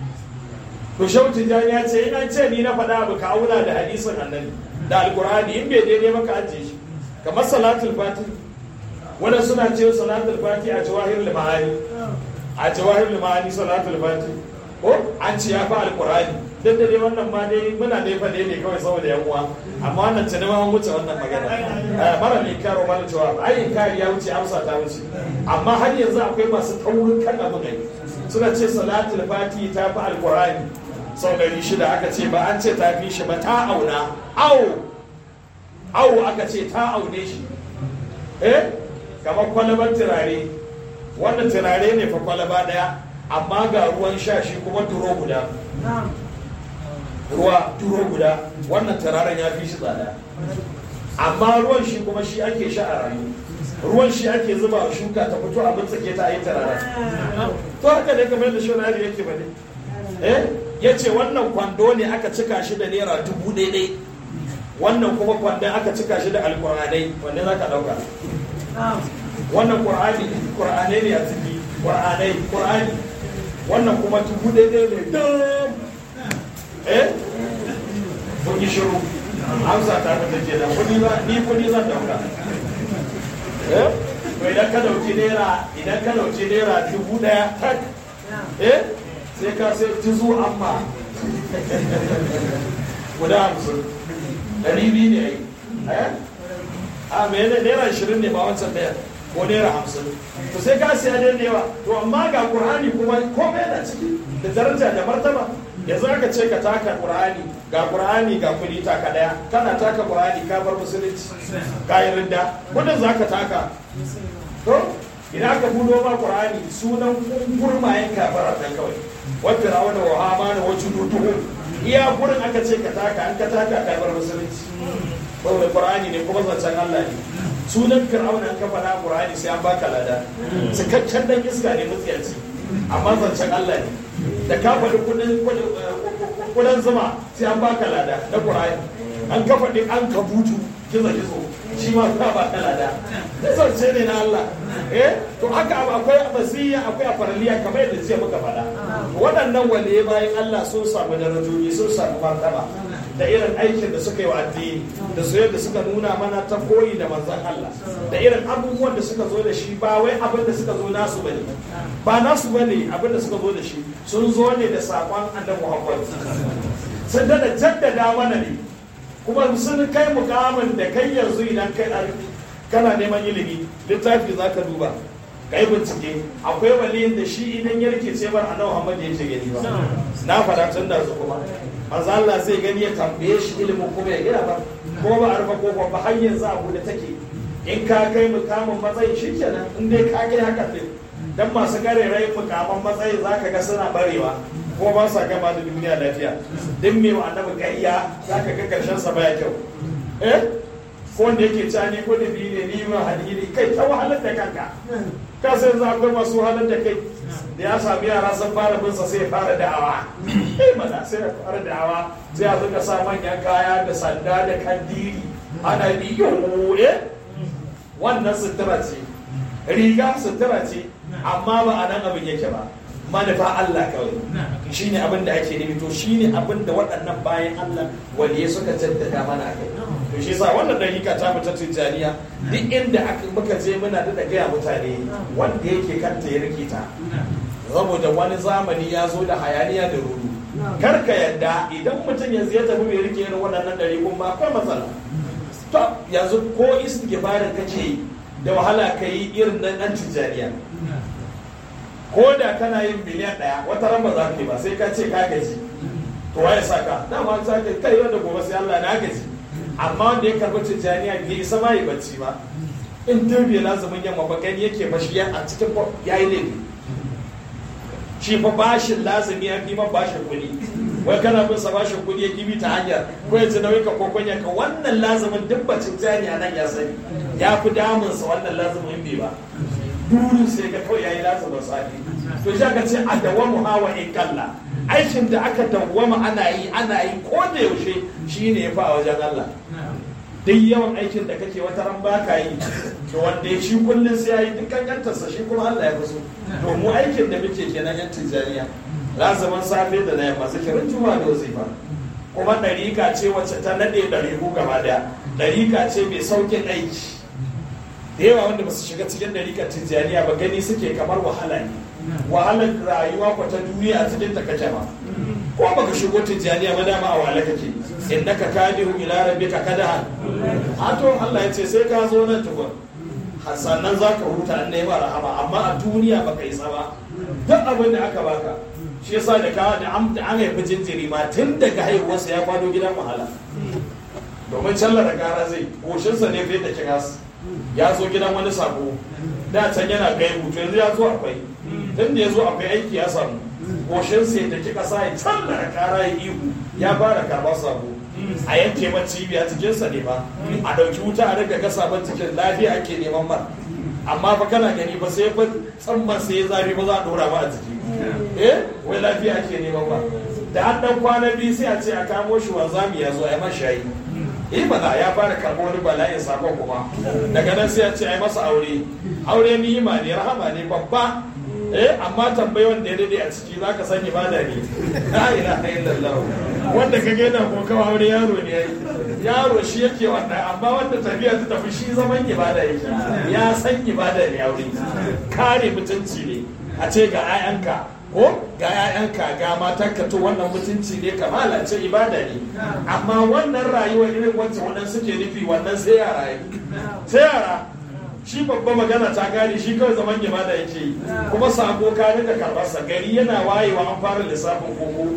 to shautin jani ya ce ina ce ni na faɗa abu ka auna da hadisin annabi da alkur'ani in bai daidai maka ajiye shi kamar salatul fati wanda suna ce salatul fati a jawahir limani a jawahir limani salatul fati ko an ce ya fi alkur'ani duk da dai wannan ma dai muna dai fa ne kawai saboda yan uwa amma wannan tuni ma an wuce wannan magana mara ne karo mana jawab ai kari ya wuce amsa ta wuce amma har yanzu akwai masu taurin kan abu ne suna ce salatul fati ta fi alkurani sau ɗari shida aka ce ba an ce ta fi shi ba ta auna awo awo aka ce ta aune shi eh kamar kwalabar turare wannan turare ne fa kwalaba ɗaya amma ga ruwan sha shi kuma duro guda ruwa duro guda wannan turaren ya fi shi tsada amma ruwan shi kuma shi ake sha a rayu ruwan shi ake zuba a shuka ta fito a mutsake ta yi tarara to haka ne kamar da shonari yake ba ne eh ya ce wannan kwando ne aka cika shi da naira dubu daidai wannan kuma kwandon aka cika shi da alkur'anai wanda za ka ɗauka wannan ƙur'ani ƙur'anai ne a ciki ƙur'anai ƙur'ani wannan kuma dubu daidai ne dam eh kun yi shiru amsa ta fita kenan kudi ba ni kudi zan dauka eh to idan ka dauki naira idan ka dauki naira dubu daya tak eh sai ka sai tuzu amma guda hamsin ɗari biyu ne ai eh a me ne naira ashirin ne ba wancan ɗaya ko naira hamsin to sai ka siya da yawa to amma ga qur'ani kuma komai yana ciki da daraja da martaba yanzu aka ce ka taka qur'ani ga qur'ani ga kudi taka daya kana taka qur'ani ka bar musulunci ka yi ridda kudin zaka taka to idan aka budo ma qur'ani sunan gurmayen kafara dan kawai wa fir'auna wa hamana wa jududuhu iya gurin aka ce ka taka an ka taka ka bar musulunci saboda qur'ani ne kuma zancen Allah ne sunan fir'auna an ka faɗa qur'ani sai an baka lada cikakken dan iska ne mutsiyaci amma zancen Allah ne da ka faɗi kudin zuma sai an baka lada na ƙur'ani an ka faɗi an ka butu gizo gizo shi ma ka ba ka lada zance ne na Allah eh to haka akwai abasiya akwai afaraliya kamar yadda jiya muka faɗa waɗannan waliye bayan Allah sun samu darajoji sun samu martaba da irin aikin da suka yi wa addini da su yadda suka nuna mana ta koyi da manzan Allah da irin abubuwan da suka zo da shi ba wai abin da suka zo nasu bane ba nasu bane abin da suka zo da shi sun zo ne da sakon annabi Muhammad sun da jaddada mana ne kuma sun kai mukamin da kai yanzu idan kai kana neman ilimi littafi za ka duba kai bincike akwai waliyin da shi idan ya rikice bar annabi Muhammad yake gani ba na fara tun da su kuma manzo Allah zai gani ya tambaye shi ilimin kuma ya gina ba ko ba arfa ko ba har yanzu abu da take in ka kai mukamin matsayin shikenan in dai ka kai haka ne dan masu garerai mukaman matsayin zaka ga suna barewa ko ba sa gama da duniya lafiya din me wa annabi kariya zaka ga karshen sa baya kyau eh ko wanda yake ci ni ko da biyu ne ni ma hadiri kai ta wahalar da kanka ka sai za akwai masu wahalar da kai da ya sami yara sun fara bin sa sai ya fara da'awa eh mana sai ya fara da'awa sai a zuka sa manyan kaya da sanda da kandiri ana biyo eh wannan sutura ce riga sutura ce amma ba a nan abin yake ba manufa Allah kawai shine abin da ake nufi to shine abin da waɗannan bayan Allah waliye suka jaddada mana kai to shi yasa wannan dakika ta mu ta tijaniya duk inda aka muka je muna da gaya mutane wanda yake kanta ya rike ta saboda wani zamani ya zo da hayaniya da rudu kar ka yadda idan mutum yanzu ya tafi mai rike irin waɗannan ɗari kuma akwai matsala to yanzu ko istighfarin kake da wahala ka yi irin nan ɗan tijaniya ko da kana yin miliyan ɗaya wata ran ba za ka yi ba sai ka ce ka gaji to waye saka dama za ka kai yau da gobe sai Allah na gaji amma wanda ya karɓi tijjaniya bai isa ma yi bacci ba in dai bai lazumin yamma ba gani yake ba shi a cikin ya yi laifi shi fa bashin lazumi ya fi man bashin kuɗi wai kana bin sa bashin kuɗi ya gibi ta hanyar ko ya ci nauyi ka ko kunya ka wannan lazumin duk bacin tijjaniya nan ya sani ya fi damunsa wannan lazumin bai ba burin sai ga kawai yayi lazumin safi to shi aka ce a dawamu hawa in kalla aikin da aka dawwama ana yi ana yi ko da yaushe shine ya fa a wajen Allah duk yawan aikin da kake wata ran baka yi to wanda ya shi kullum sai ya yi dukkan yantarsa shi kuma Allah ya fi so to mu aikin da muke kenan yan tijaniya lazumin safe da na yamma zikirin juma da wazifa kuma ɗarika ce wacce ta naɗe ɗariku gaba daya ɗarika ce mai saukin aiki da yawa wanda ba su shiga cikin ɗarikar tijjaniya ba gani suke kamar wahala ne wahalar rayuwa ko ta duniya a cikin ta kake ba ko baka shigo tijjaniya ba dama a wahala kake innaka kadihu ila rabbika kadahan hato Allah ya ce sai ka zo nan tukun sannan za ka huta an nema rahama amma a duniya baka yi ba duk abin da aka baka shi yasa da ka da an haifi jinjiri ma tun daga haihuwarsa ya kwado gidan wahala domin callar gara zai goshinsa ne fiye da kiras ya zo gidan wani sako da can yana kai hutu yanzu ya zo akwai tun da ya zo akwai aiki ya samu goshinsa ya taki kasa ya callar kara ya ihu ya fara karɓar sako a yanke man cibiya cikinsa ne ba a ɗauki wuta a riga gasa ban cikin lafiya ake neman man amma fa kana gani ba sai fa tsamman sai ya zafi ba za a ɗora ba a jiki eh wai lafiya ake neman ba da an ɗan kwana biyu sai a ce a kamo shi wanzami ya zo a yi mashayi eh mana ya fara karɓo wani bala'in sakon kuma daga nan sai a ce a yi masa aure aure ni'ima ne rahama ne babba eh amma tambayi wanda ya dade a ciki zaka san ibada ne la ilaha illallah wanda kage yana kokawa aure yaro ne yayi yaro shi yake wannan amma wanda tafiya ta tafi shi zaman ibada yake ya san ibada ne aure kare mutunci ne a ce ga 'ya'yanka ko ga 'ya'yanka ga matanka to wannan mutunci ne kamala ce ibada ne amma wannan rayuwar irin wacce wannan suke nufi wannan sai yara sai yara shi babba magana ta gane shi kawai zaman ibada yake yi kuma sako ka rika karbarsa gari yana wayewa an fara lissafin koko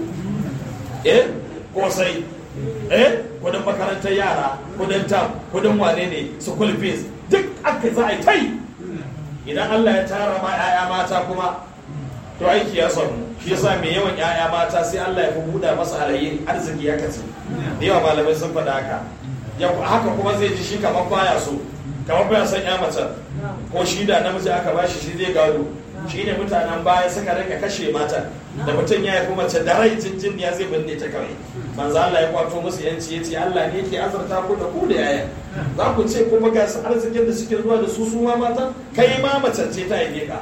eh kosai eh kudin makarantar yara kudin tam kudin wane ne school fees duk aka za a yi tai idan Allah ya tara ma 'ya'ya mata kuma to aiki ya samu shi yasa mai yawan 'ya'ya mata sai Allah ya fi buɗa masa alayyin arziki ya kace da yawa malamai sun faɗa haka haka kuma zai ji shi kamar baya so kamar baya son ya mace ko shi da namiji aka bashi shi zai gado shine mutanen baya suka rika kashe matan da mutum ya haifi mace da rai jinjin ya zai binne ta kawai manzo Allah ya kwato musu yanci yace Allah ne yake azurta ku da ku da yaya za ku ce kuma ga su arzikin da suke zuwa da su su ma mata kai ma mace ce ta yi ka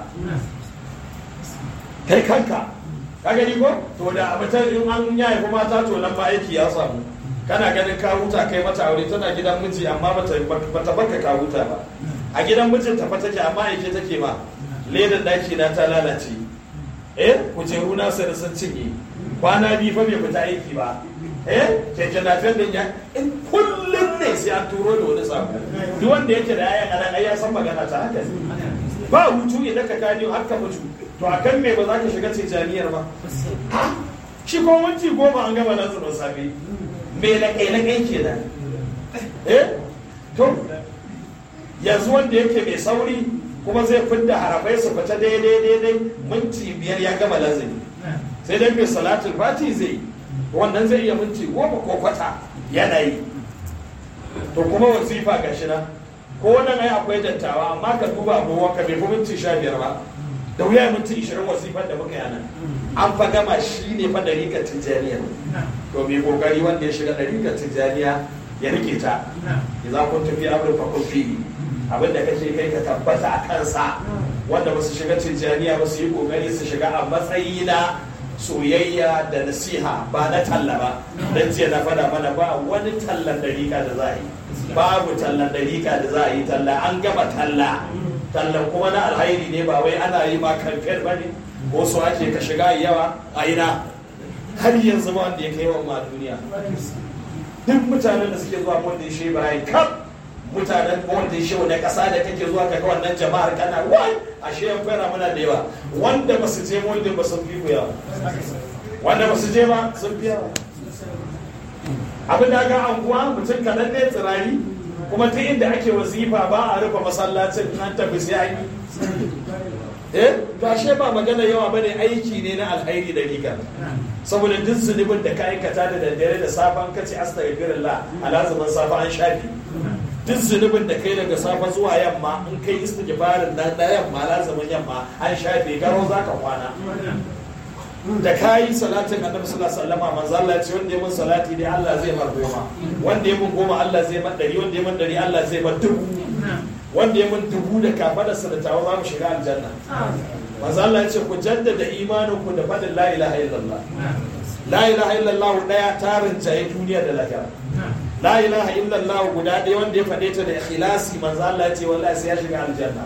kai kanka ka gani ko to da abutan in an ya haifi mata to nan ba aiki ya samu kana ganin ka huta kai mata aure tana gidan miji amma bata bata baka ka huta ba a gidan mijin ta fa take amma aike take ma ledan daki na ta lalace eh kujeru na sai sun cinye kwana biyu fa bai fita aiki ba eh keke na din ya in kullum ne sai an turo da wani sako duk wanda yake da yayan anan ai ya san magana ta haka ba hutu idan ka kani har ka mutu to akan me ba za ka shiga tijaniyar ba shi ko minti goma an gama nan zuwa safe me na kai na kai kenan eh to yanzu wanda yake mai sauri kuma zai fidda harafai su fita daidai daidai minti biyar ya gama lazimi sai dai mai salatul fati zai wannan zai iya minti goma ko kwata yanayi to kuma wazifa ga shi nan ko wannan ai akwai dattawa amma ka duba abubuwan ka bai fi minti sha biyar ba da wuya minti ishirin wazifar da muka yana an fa gama shi ne fa dariƙar tijjaniya to mai kokari wanda ya shiga dariƙar tijjaniya ya rike ta idan kun tafi abin fa kun fi abin da kake kai ka tabbata a kansa wanda ba su shiga tijjaniya ba su yi kokari su shiga a matsayi na soyayya da nasiha ba na talla ba don jiya na fada mana ba wani tallan dariƙa da za a yi babu tallan dariƙa da za a yi talla an gama talla tallan kuma na alhairi ne ba wai ana yi ma kamfen ba ne ko su ake ka shiga yawa a ina har yanzu ma wanda ya kai wa ma duniya duk mutanen da suke zuwa wanda ya shi bayan kaf mutanen wanda ya shi wani ƙasa da kake zuwa ka ga wannan jama'ar kana wai ashe yan fara muna da yawa wanda ba su je wanda ba sun fi ku yawa wanda ba su je ba sun fi yawa abin da ga anguwa mutum kaɗan ne tsirari kuma ta inda ake wazifa ba a rufe masallacin an tafi sai an yi eh gashe ba magana yawa bane aiki ne na alhairi da riga saboda duk zunubin da ka aikata da daddare da safan kace astaghfirullah alazumin safa an shafi duk zunubin da kai daga safa zuwa yamma in kai istighfarin na da yamma lazumin yamma an shafe garo zaka kwana da kayi salatin annabi sallallahu alaihi wasallam manzo Allah ya ce wanda ya mun salati dai Allah zai mar goma wanda ya mun goma Allah zai mar dari wanda ya mun dari Allah zai mar dubu wanda ya mun dubu da kafadarsa da tawa za mu shiga aljanna manzo Allah ya ce ku jaddada imanin ku da fadin la ilaha illallah la ilaha illallah daya tarin jaye duniya da lahira la ilaha illallah guda ɗaya wanda ya faɗe ta da ikhlasi manzo Allah ya ce wallahi sai ya shiga aljanna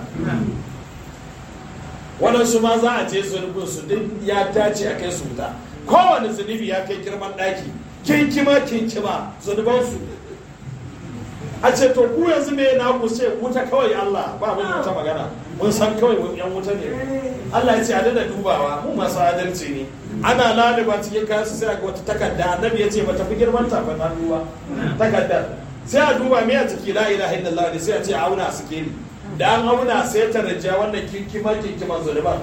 waɗansu ma za a je zunubin su duk ya dace a kai su wuta kowane zunubi ya kai girman ɗaki kinkima kinkima zunubansu a ce to ku yanzu me na ku ce wuta kawai Allah ba mun wata magana mun san kawai mun yan wuta ne Allah ya ce a da dubawa mu masu adalci ne ana laliba cikin kayan su sai a ga wata takarda annabi ya ce ba tafi girman tafin hannu ba takardar sai a duba me a ciki la ilaha illallah ne sai a ce a auna a sikeli da an auna sai ta rajja wannan kinkima kinkiman zunuban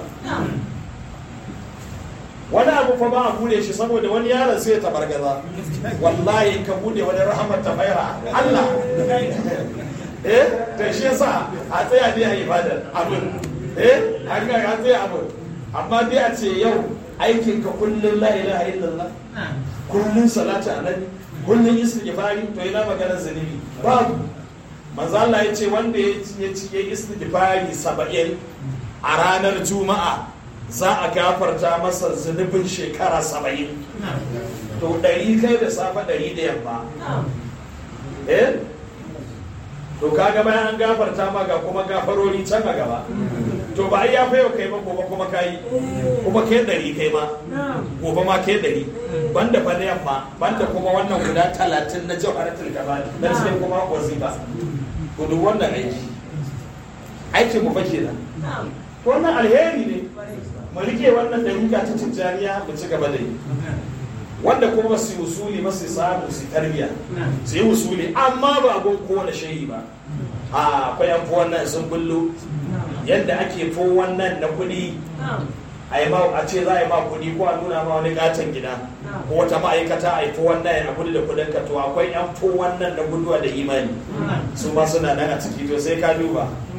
wani abu fa ba a bude shi saboda wani yaron sai ya tabargaza wallahi in ka bude wani rahamar ta faira Allah eh to shi yasa a tsaya dai a ibadar abin eh an ga a tsaya abin amma dai a ce yau aikin ka kullun la ilaha illallah kullun salatu annabi kullun istighfari to ina maganar zunubi babu manzo Allah ya ce wanda ya ci ya istighfari 70 a ranar juma'a za a gafarta masa zunubin shekara 70 to ɗari kai da safe ɗari da yamma eh to kaga bayan an gafarta ma ga kuma gafarori can a gaba to ba ai ya fayo kai ba gobe kuma kai kuma kai ɗari kai ma gobe ma kai ɗari banda fa na yamma banda kuma wannan guda talatin na jawharatul kamal na cikin kuma wazifa to duk wannan aiki aikin mu fa kenan wannan alheri ne mu rike wannan dariƙa ta tijjaniya mu ci gaba da yi wanda kuma su yi usuli masu samu su tarbiya su yi usuli amma ba gun kowane shayi ba a akwai yan wannan sun bullo yadda ake fo wannan na kuɗi a yi ma a ce za a yi ma kuɗi ko a nuna ma wani katon gida ko wata ma'aikata a yi fo wannan a gudu da kuɗin ka to akwai yan fo wannan na guduwa da imani su ma suna nan a ciki to sai ka duba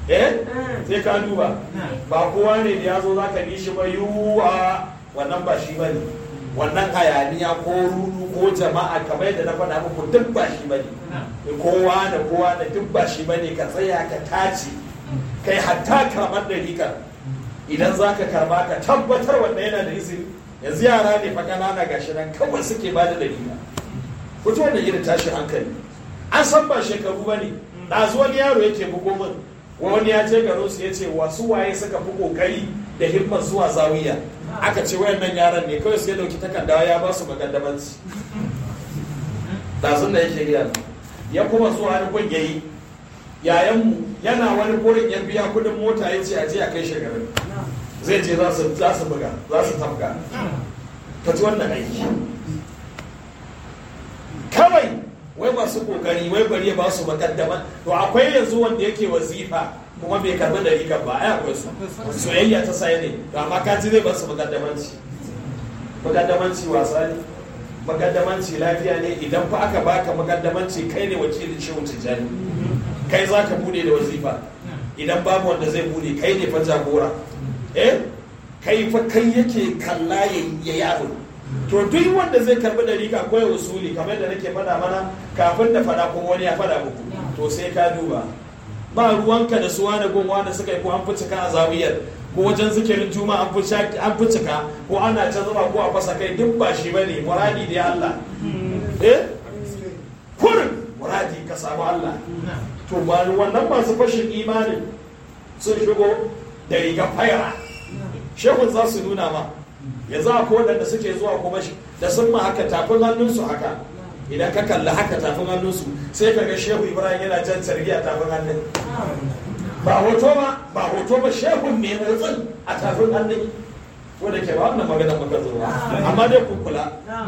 eh sai ka duba ba kowa ne da ya zo za ka bi shi ba yiwuwa wannan ba shi ba ne wannan hayaniya ko rudu ko jama'a kamar yadda na faɗa muku duk ba shi ba ne kowa da kowa da duk ba shi ba ne ka tsaya ka tace kai hatta karɓar da rikar idan za ka karɓa ka tabbatar wanda yana da izini yanzu yara ne fa ƙanana gashi nan kawai suke ba da dalila fito da irin tashin hankali an san ba shekaru ba ne ɗazu wani yaro yake bugo min wani ya je garin su ya ce wasu waye suka fi kokari da himmar zuwa zawiya aka ce wayannan yaran ne kawai sai dauki takarda ya ba su magaddamanci ɗazun da yake gaya ya kuma zuwa wani gun yayi yayanmu yana wani gurin ya biya kudin mota ya ce a je a kai shi garin zai je za su buga za su tafka ka ci wannan aiki kawai wai masu kokari wai bari ya ba su makaddama to akwai yanzu wanda yake wazifa kuma bai karbi da rigar ba ai akwai su soyayya ta sai ne to amma ka ji zai ba su makaddamanci makaddamanci wasa ne makaddamanci lafiya ne idan fa aka baka makaddamanci kai ne wakilin shehu tijjani kai za ka bude da wazifa idan babu wanda zai bude kai ne fa jagora eh kai fa kai yake kalla ya yaro to duk wanda zai karbi da rika akwai usuli kamar da nake faɗa mana kafin da faɗa kuma wani ya faɗa muku to sai ka duba ba ruwanka da suwa da gunwa da suka yi ko an fi cika a zawiyar ko wajen zikirin juma an fi cika ko ana can zama ko a fasa kai duk ba shi bane muradi da Allah eh kurin muradi ka samu Allah to ba wannan masu fashin imanin sun shigo da rigar faira shehun za su nuna ma yanzu akwai waɗanda suke zuwa kuma da sun ma haka tafin hannunsu haka idan ka kalli haka tafin hannunsu sai ka ga shehu ibrahim yana jan a tafin hannun ba hoto ba ba hoto ba shehun mai motsin a tafin hannun wanda ke ba wannan magana maka zuwa amma dai ku kula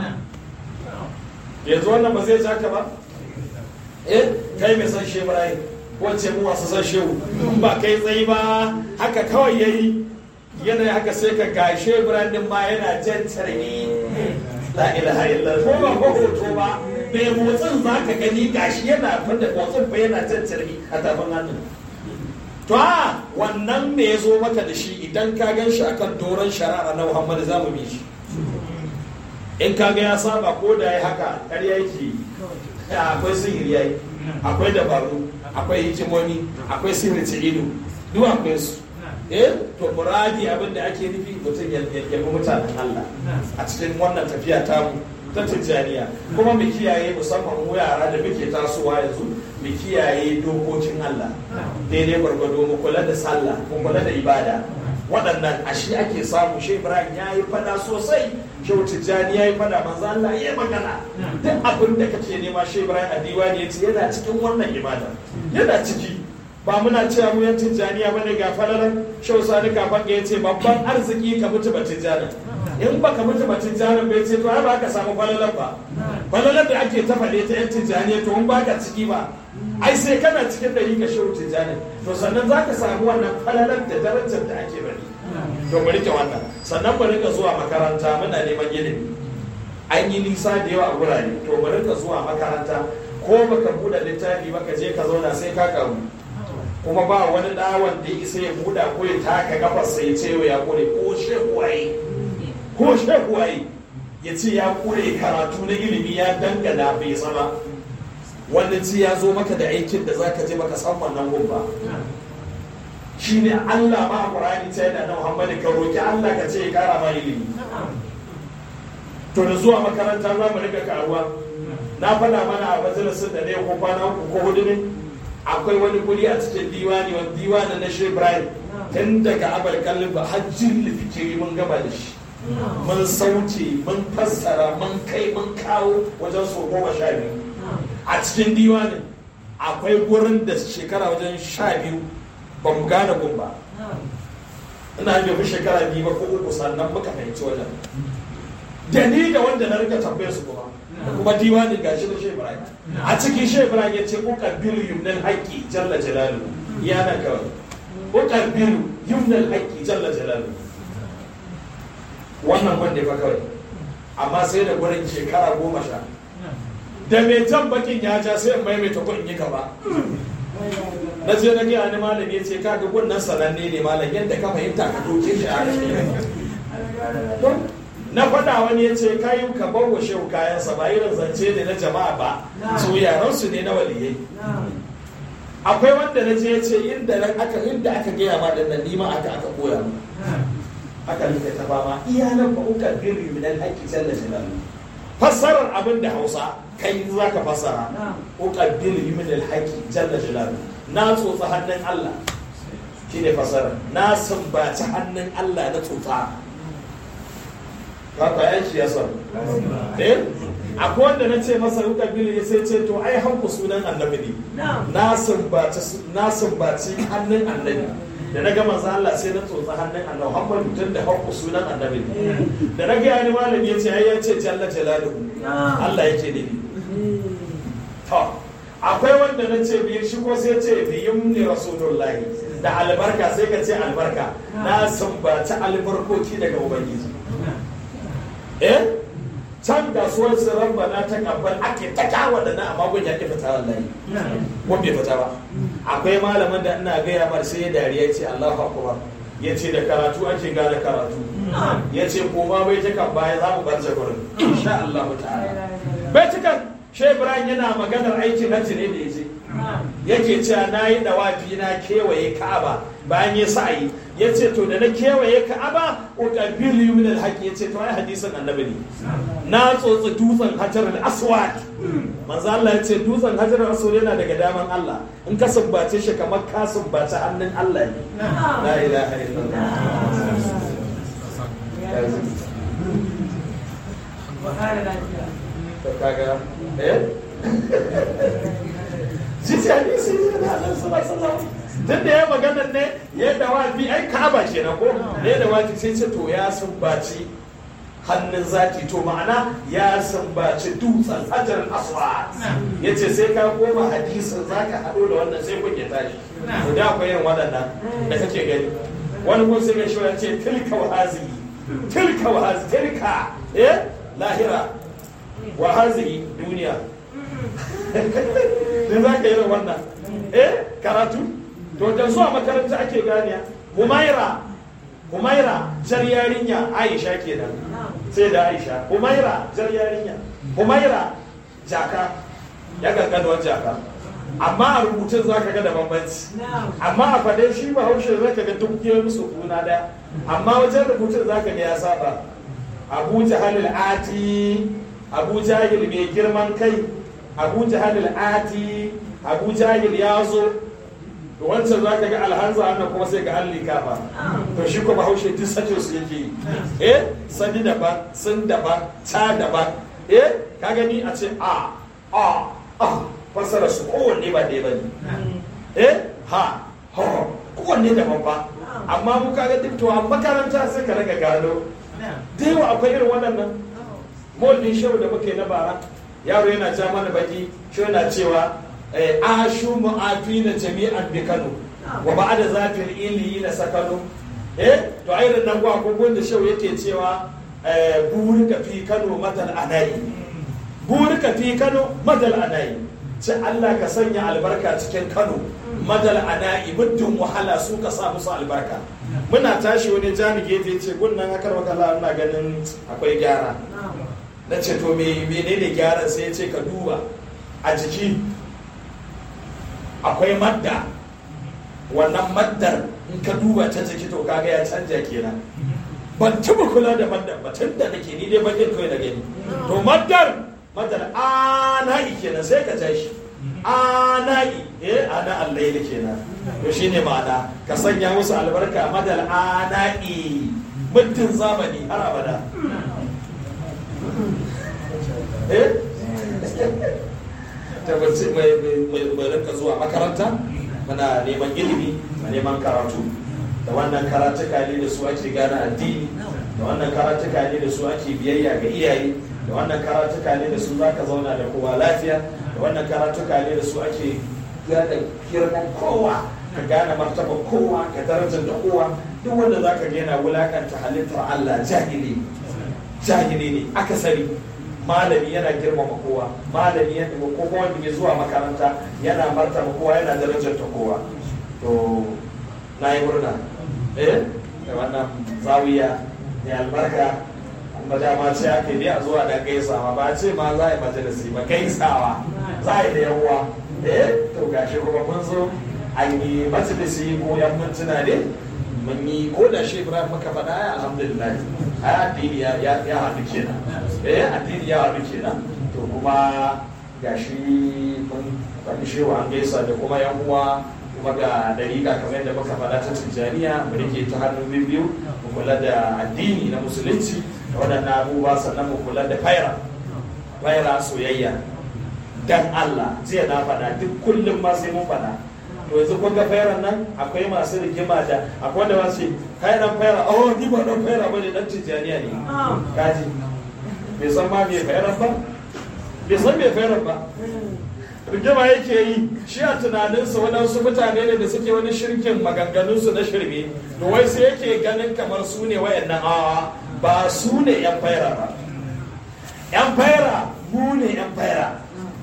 yanzu wannan ba zai ja ka ba eh kai mai san shehu ibrahim wacce mu wasu san shehu ba kai tsayi ba haka kawai yayi yana haka sai ka gashe brandin ma yana jan tarbi la ilaha illallah ko ba ko hoto ba mai motsin za ka gani gashi yana fada motsin ba yana jan tarbi a tafin hannun to a wannan ne ya zo maka da shi idan ka gan shi akan doron shari'a na muhammad za mu bi shi in ka ga ya saba ko da ya haka ƙarya yake akwai sihiri yayi akwai dabaru akwai hikimomi akwai sihirci ido duk akwai su eh to muradi abin da ake nufi mutum ya bi mutanen Allah a cikin wannan tafiya ta mu ta tijjaniya kuma mu kiyaye musamman mu yara da muke tasowa yanzu mu kiyaye dokokin Allah daidai gwargwado mu kula da sallah mu kula da ibada waɗannan a shi ake samu shi Ibrahim ya yi fada sosai shi tijjani ya yi fada manzo Allah ya yi magana duk abin da kake nema shi Ibrahim a diwani ya ce yana cikin wannan ibada yana ciki ba muna cewa mu yan tijjaniya bane ga falalan shau sani kafan ya ce babban arziki ka mutu ba tijjani in baka mutu ba tijjani bai ce to ai ba ka samu falalan ba falalan da ake ta faɗe ta yan tijjaniya to in baka ciki ba ai sai kana cikin dari ka shau tijjani to sannan za ka samu wannan falalan da darajar da ake bari to mu rike wannan sannan mu rika zuwa makaranta muna neman ilimi an yi nisa da yawa a gurare to mu rika zuwa makaranta ko baka buɗe littafi ba ka je ka zauna sai ka karu kuma ba wani ɗawan da ya isa ya buɗa ko ya taka kafarsa ya ce ya kure ko shekuwaye ko shekuwaye ya ce ya kure karatu na ilimi ya dangana bai sama wannan ci ya zo maka da aikin da zaka je baka san wannan gun ba shi ne Allah ma a Qur'ani ta yana na Muhammadu ka roki Allah ka ce ya kara ma ilimi to da zuwa makaranta za mu rika karuwa na faɗa mana a majalisin da ne ko kwana uku ko hudu ne akwai wani guri a cikin diwani wani diwani na shi Ibrahim tun daga abar kallon ba hajjin lifikiri mun gaba da shi mun sauce mun fassara mun kai mun kawo wajen so goma sha biyu a cikin diwanin akwai gurin da shekara wajen sha biyu ba mu gane gun ba ina da fi shekara biyu ba ko uku sannan muka fahimci wajen da ni da wanda na rika tambaye su kuma kuma diwanin gashi da shehu ibrahim a cikin shehu ibrahim ya ce ukar biru yumnal haƙƙi jalla jalalu ya na kawai ukar biru yumnal haƙƙi jalla jalalu wannan wanda fa kawai amma sai da gurin shekara goma sha da mai jan bakin ya ja sai in maimaita ko in yi gaba na je na ga wani malami ya ce kaga gunnan sananne ne malam yadda ka fahimta ka doke shi a na faɗa wani ya ce kayu ka bawa shehu kayansa ba irin zance ne na jama'a ba su yaransu ne na waliyai akwai wanda na je ya ce inda aka inda aka gaya ma dinnan nima aka aka koya mu aka rike ta fama iya nan ba uka birri min al-haqqi jalla jalaluhu fassarar abin da Hausa kai za ka fassara uka birri min al-haqqi jalla jalaluhu na tsotsa hannun Allah shine fassara na sumbaci hannun Allah na tsotsa haka ya shi ya san eh akwai wanda na ce masa ruka bili ya sai ce to ai hanku sunan annabi ne na sumbaci na sumbaci hannun annabi da na gama za Allah sai na tsotsa hannun annabi hakkon mutum da hanku sunan annabi ne da na ga ni malami ya ce ai ya ce jalla jalaluhu Allah yake ne to akwai wanda na ce biyu shi ko sai ce biyun ne rasulullahi da albarka sai ka ce albarka na sumbaci albarkoki daga ubangiji eh can kasuwar su rabbana ta kabbal ake ta kawo da na amma gun ya ke fita wallahi ko bai fita ba akwai malamin da ina gaya mar sai ya dariya ce Allahu akbar ya ce da karatu ake gane karatu ya ce koma bai ta kan baya za mu bar gurin insha Allah ta'ala bai ta kan Shai Ibrahim yana maganar aikin hajji ne da ya ce yake cewa na yi dawafi na kewaye Ka'aba bayan ya sa'ayi ya ce to da na kewaye Ka'aba uqabil min al-haqq ya ce to ai hadisin annabi ne na tsotsi dutsen hajar al-aswad manzo Allah ya ce dutsen hajar al-aswad yana daga daman Allah in ka sumbace shi kamar ka sumbace hannun Allah ne la ilaha illallah to kaga eh Sisi hadisi ne na Allah sallallahu alaihi wasallam tun da ya magana ne ya da wafi ai ka'aba kenan ko ne da wafi sai ce to ya sumbaci hannun zaki to ma'ana ya sumbaci dutsen hajar aswad ya ce sai ka koma hadisin zaka haɗo da wannan sai kun ya tashi to da akwai yin waɗannan da kake gani wani kun sai ga shi ya ce tilka wa hazihi tilka wa hazihi tilka eh lahira wa hazihi duniya da za ka yi wannan eh karatu to da zuwa makaranta ake ganiya humaira humaira jar yarinya aisha kenan sai da aisha humaira jar yarinya humaira jaka ya kankanuwar jaka amma a rubutun za ka ga da bambanci amma a faɗe shi ba haushe za ka ga duk yi musu kuna daya amma wajen rubutun za ka ga ya saba abu jahalil ati abu jahil mai girman kai abu jahil ati abu jahil ya zo to wancan za ka ga alhanza wannan kuma sai ga an likafa to shi kuma haushe duk sace su yake yi eh sani daban sun daban ta daban eh ka gani a ce a a a fasara su kowanne ba ɗaya ba ne eh ha ha kowanne daban ba amma mu kaga duk to a makaranta sai ka raga gano da yawa akwai irin waɗannan mawallin shehu da muke na bara yaro yana ja mana baki shi yana cewa ashu mu'afina jami'an bi Kano wa ba'da zafir ili na sakano eh to irin nan gwa kogon da shau yake cewa burika fi Kano madal anayi burika fi Kano madal anayi ce Allah ka sanya albarka cikin Kano madal anayi muddin wahala su ka sa musu albarka muna tashi wani jani gefe ce gunnan akar wakala ina ganin akwai gyara na ce to menene gyaran sai ya ce ka duba a jiki akwai madda wannan maddar in ka duba ta jiki to kaga ya canja kenan ban taba kula da maddar ba tun da nake ni dai bakin kawai da gani to maddar maddar ana'i kenan sai ka tashi ana'i eh ana allaili kenan to shine ma'ana ka sanya musu albarka madal ana'i muddin zamani har abada eh tabbaci mai rinka zuwa makaranta muna neman ilimi neman karatu da wannan karatuka ne da su ake gane addini da wannan karatuka ne da su ake biyayya ga iyaye da wannan karatuka ne da su za ka zauna da kowa lafiya da wannan karatuka ne da su ake gane girman kowa ka gane martaba kowa ka darajar da kowa duk wanda za ka gina wulakanta halittar Allah jahili jahili ne akasari malami yana girmama kowa malami yana ko kuma wanda ke zuwa makaranta yana martaba kowa yana darajar ta kowa to na yi murna eh da wannan zawiya ne albarka kuma dama ce ake ne a zuwa da gaisawa ba ce ma za a yi majalisi ba gaisawa za a yi da yawa eh to gashi kuma mun zo an yi majalisi ko yan mintuna ne mun yi ko da shi ibrahim muka faɗa ya alhamdulillah ai addini ya ya ya haɗu kenan eh addini ya haɗu kenan to kuma gashi mun faɗi shewa an gaisa da kuma yan uwa kuma ga dariƙa kamar yadda muka faɗa ta tijjaniya mu rike ta hannun biyu mu kula da addini na musulunci da waɗannan abubuwa sannan mu kula da faira faira soyayya dan Allah jiya na faɗa duk kullum ma sai mun faɗa to yanzu kun ga fairan nan akwai masu rigima da akwai wanda masu kai dan faira oh ni ba dan faira bane dan tijjaniya ne kaji bai san ma me fairan ba bai san me fairan ba rigima yake yi shi a tunaninsa waɗansu mutane ne da suke wani shirkin maganganunsu na shirme to wai sai yake ganin kamar su ne wayannan awa ba su ne yan faira ba yan faira mu ne yan faira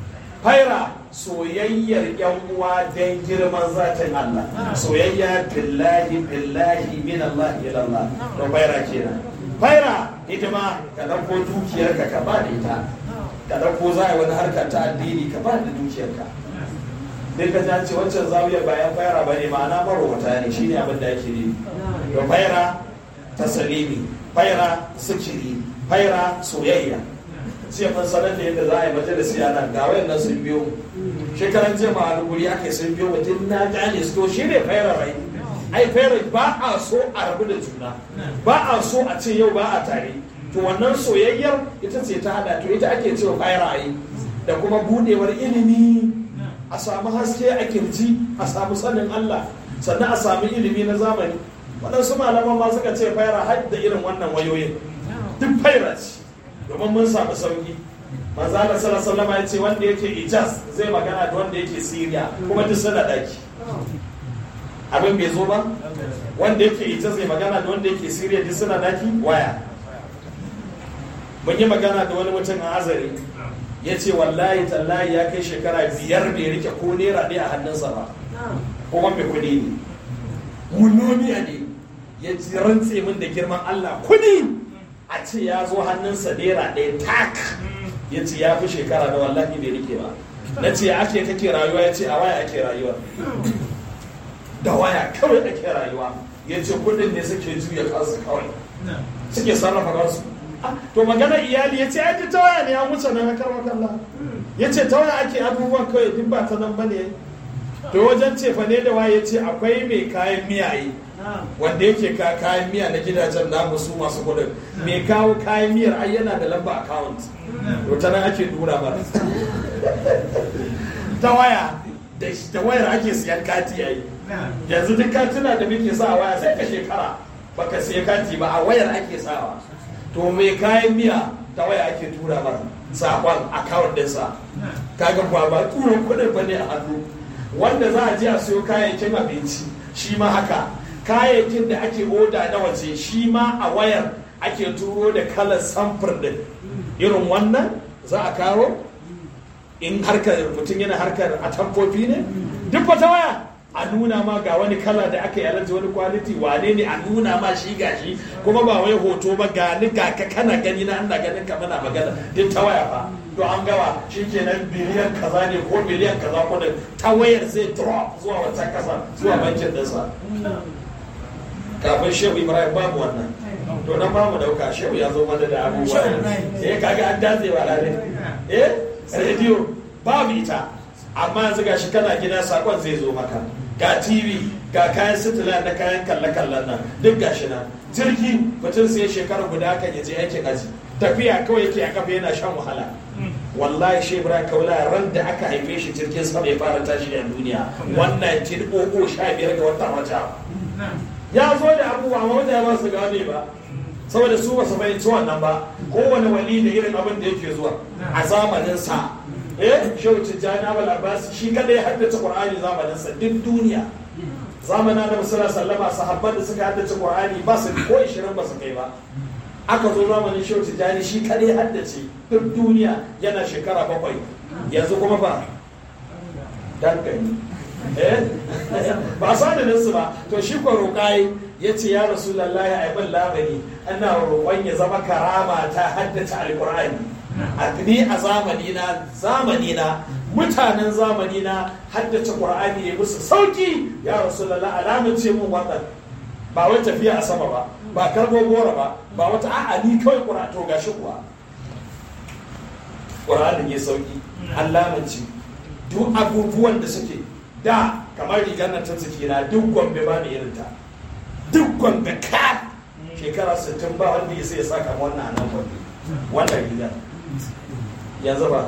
faira soyayyar yan uwa don girman zatin Allah soyayya billahi billahi min Allah ila Allah to faira kenan faira hidima ka dauko dukiyarka ka ba da ita ka dauko za a wani harkar ta addini ka ba da dukiyarka duk ka ce wancan zawiyar bayan faira bane ma'ana marwata ne shine abin da yake ne to faira tasalimi faira sikiri faira soyayya sai mun sanar da yadda za a yi majalisi a nan ga wayannan sun biyo shekaran jiya ma wani guri aka sun biyo mutum na gane su to shi ne fayar rai ai fayar ba a so a rabu da juna ba a so a ce yau ba a tare to wannan soyayyar ita ce ta hada to ita ake cewa fayar rai da kuma budewar ilimi a samu haske a kirji a samu sanin Allah sannan a samu ilimi na zamani waɗansu malaman ma suka ce fayar har da irin wannan wayoyin duk fayar ce domin mun samu sauki manzo Allah sallallahu alaihi ya ce wanda yake Ijaz zai magana da wanda yake Syria kuma duk suna daki abin bai zo ba wanda yake Ijaz zai magana da wanda yake Syria duk suna daki waya mun yi magana da wani mutum a Azare ya ce wallahi tallahi ya kai shekara biyar bai rike ko naira ɗaya a hannunsa ba kuma mai kuɗi ne munomiya ne ya rantse min da girman Allah kuɗi a ce ya zo hannunsa naira ɗaya tak ya ce ya fi shekara da wallahi bai rike ba na ce ake kake rayuwa ya ce a waya ake rayuwa da waya kawai ake rayuwa ya ce kudin ne suke juya kansu kawai suke sarrafa kansu to magana iyali ya ce ai ta waya ne ya wuce nan haka kalla ya ce ta waya ake abubuwan kawai duk ba ta nan bane to wajen cefa ne da waye ce akwai mai kayan miyaye wanda yake ka kayan miya na gidajen namu su masu kudin mai kawo kayan miyar ai yana da lamba account to ta nan ake dura mara ta waya da wayar ake siyan kati yayi yanzu duk katina da muke sa a waya sai ka shekara baka siya kati ba a wayar ake sawa to mai kayan miya ta waya ake tura mara sakon account ɗinsa kaga ba ba tura kudin ba ne a hannu wanda za a je a siyo kayayyakin abinci shi ma haka kayayyakin da ake oda na waje shi ma a wayar ake turo da kalar samfur din irin wannan za a kawo in harkar mutum yana harkar a tamfofi ne duk wata waya a nuna ma ga wani kala da aka yi wani kwaliti wane ne a nuna ma shi gashi kuma ba wai hoto ba ga ni ga ka kana gani na ana ganin ka mana magana duk ta waya fa to an gawa shikenan biliyan kaza ne ko biliyan kaza ko da ta wayar zai drop zuwa wancan kasa zuwa bankin dinsa kafin shehu ibrahim babu wannan to nan ba mu dauka shehu ya zo mana da abubuwa eh kaga an datse wa rane eh rediyo babu ita amma yanzu gashi kana gida sakon zai zo maka ga tv ga kayan sitila na kayan kalle-kallen nan duk gashi nan jirgi mutum sai shekara guda kan ya je aikin aji tafiya kawai yake a kafa yana shan wahala wallahi shi ibrahim kaula ran da aka haife shi jirgin sama ya fara tashi a duniya wannan tin oko sha biyar ga wata wata ya zo da abubuwa amma mutane ba su gane ba saboda su ba su fahimci wannan ba kowane wali da irin abin da yake zuwa a zamanin sa eh shehu tijjani abul abbas shi kada ya haddace qur'ani zamanin sa duk duniya zamanin annabi sallallahu alaihi wasallam sahabban da suka haddace qur'ani ba su ko 20 ba su kai ba aka zo zamanin shehu tijjani shi kada ya haddace duk duniya yana shekara bakwai yanzu kuma ba dan gani eh ba sadanin su ba to shi ko roƙai ya ce ya rasu lallahi a bin lamari ana roƙon ya zama karama ta haddace alƙur'ani a ni a zamani na zamani na mutanen zamani na haddace ƙur'ani ya musu sauki ya rasu lallahi alamun ce mun wannan ba wai tafiya a sama ba ba karbo gora ba ba wata a'a ni kawai ƙura to gashi kuwa ƙur'anin ya sauki an lamunci duk abubuwan da suke da kamar rigar nan ta na duk gombe ba da irin ta duk gombe ka shekara 60 ba wanda ya sai ya saka wannan a nan gombe wannan rigar yanzu ba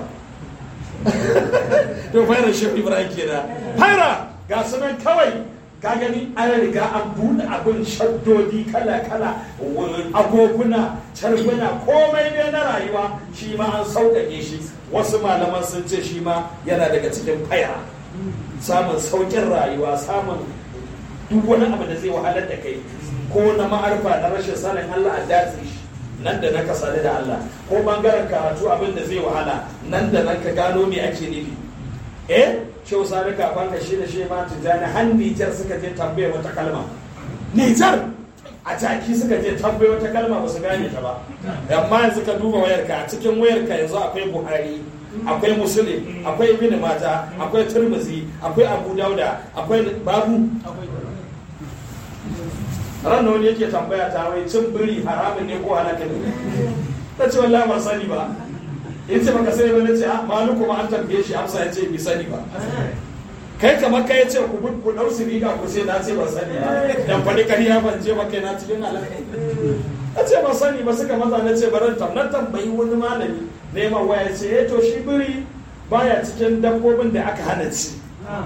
to fara shi ibrahim kenan fara ga sunan kawai ka gani an riga an buɗe abin shaddodi kala-kala agoguna carbuna komai ne na rayuwa shi ma an sauƙaƙe shi wasu malaman sun ce shi ma yana daga cikin faya samun sauƙin rayuwa samun duk wani abu da zai wahalar da kai ko na ma'arfa na rashin sanin Allah a datse shi nan da nan ka sadu da Allah ko bangaren karatu abin da zai wahala nan da nan ka gano me ake nufi eh shehu sani kafan ka shi da shi ma tijjani har Nijar suka je tambaye wata kalma Nijar a jaki suka je tambaye wata kalma ba su gane ta ba amma yanzu ka duba wayarka a cikin wayarka yanzu akwai Buhari akwai Muslim akwai Ibn Majah akwai Tirmidhi akwai Abu Dauda akwai babu ran wani yake tambaya ta wai cin biri haramun ne ko halaka ne ta ce wallahi ba sani ba in ce baka sani ba na ce maluku ma an tambaye shi amsa ya ce bi sani ba kai kamar kai ce ku ku dau su riga ku sai na ce ba sani ba dan faɗi kariya ban je ba kai na cikin halaka a ce ba sani ba suka maza na ce baran tam na tambayi wani malami neman waya ce eh to shi biri baya cikin dabbobin da aka hana ci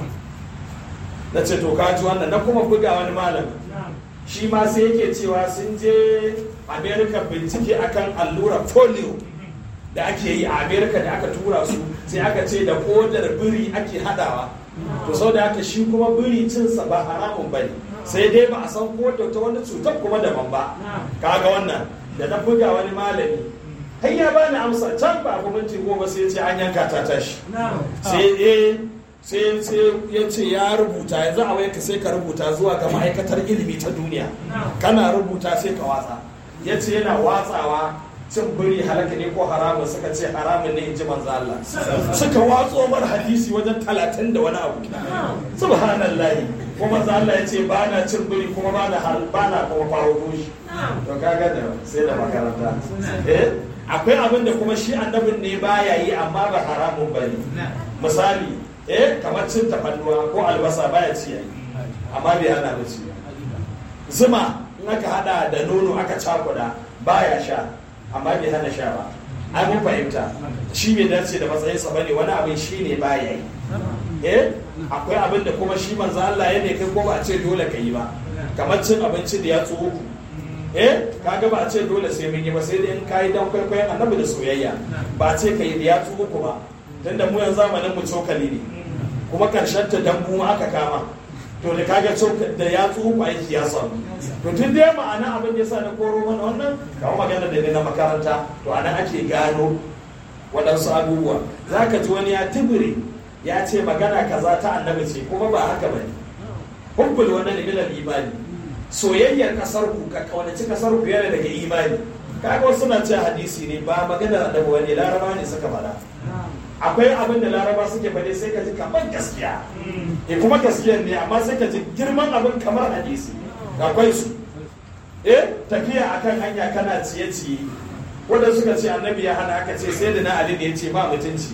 na ce to ka ji wannan na kuma buga wani malami shi ma sai yake cewa sun je america bincike akan allura polio da ake yi a america da aka tura su sai aka ce da kodar biri ake hadawa to sau da haka shi kuma biri cinsa ba haramun bane sai dai ba a san ko da ta wani cutar kuma daban ba kaga wannan da na buga wani malami har ya bani amsa can ba abu minti goma sai ce an yanka ta tashi sai eh sai ya ce ya rubuta yanzu a wayarka sai ka rubuta zuwa ga ma'aikatar ilimi ta duniya kana rubuta sai ka watsa ya ce yana watsawa cin biri halaka ne ko haramun suka ce haramun ne in ji manzo Allah suka watso mar hadisi wajen talatin da wani abu subhanallahi kuma manzo Allah ya ce ba na cin biri kuma ba na ba na kuma faro shi to kaga da sai da makaranta eh akwai abin da kuma shi annabin ne baya yi amma ba haramun bane misali eh kamar cin tafannuwa ko albasa baya ci yayi amma bai hana ba ci zuma in aka hada da nono aka cakuda baya sha amma bai hana sha ba ai mun fahimta shi bai dace da matsayin sa bane wani abin shi ne baya yi eh akwai abin da kuma shi manzo Allah ya ne kai ko ba a ce dole ka yi ba kamar cin abinci da ya tsohu eh kaga ba a ce dole sai mun yi ba sai dai in kai dan kwaikwayon annabi da soyayya ba a ce ka yi da ya tsohu ba tunda mu yanzu zamanin mu cokali ne kuma karshen ta dambu aka kama to da kaga da ya tsuhu aiki ya samu to tun da ma'ana abin da yasa na koro mana wannan kawo magana da ne na makaranta to anan ake gano waɗansu abubuwa za ka ji wani ya tibire ya ce magana kaza ta annabi ce kuma ba haka bane hubbul wannan ilal imani soyayyar kasar ku ka kaunaci kasar ku yana daga imani kaga wasu na ce hadisi ne ba maganar annabi wani laraba ne suka faɗa akwai abin da laraba suke faɗe sai ka ji kamar gaskiya e kuma gaskiyar ne amma sai ka ji girman abin kamar hadisi akwai su eh tafiya akan hanya kana ciye-ciye wanda suka ce annabi ya hana aka ce sai da na ali ne ya ce ba mutunci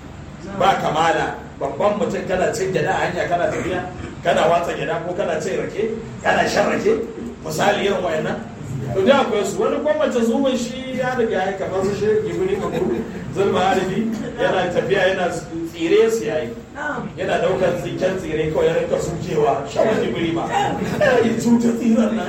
ba kamala babban mutum kana cin gyada a hanya kana tafiya kana watsa gyada ko kana cin rake kana shan rake misali irin wayannan to da akwai su wani gwamnati zuwan shi ya riga ya kamar su shi gibiri ka kuru zulma haribi yana tafiya yana tsire su yayi yana daukar tsiken tsire kawai ya rinka sukewa shawar gibiri ma ya cuta tsiran nan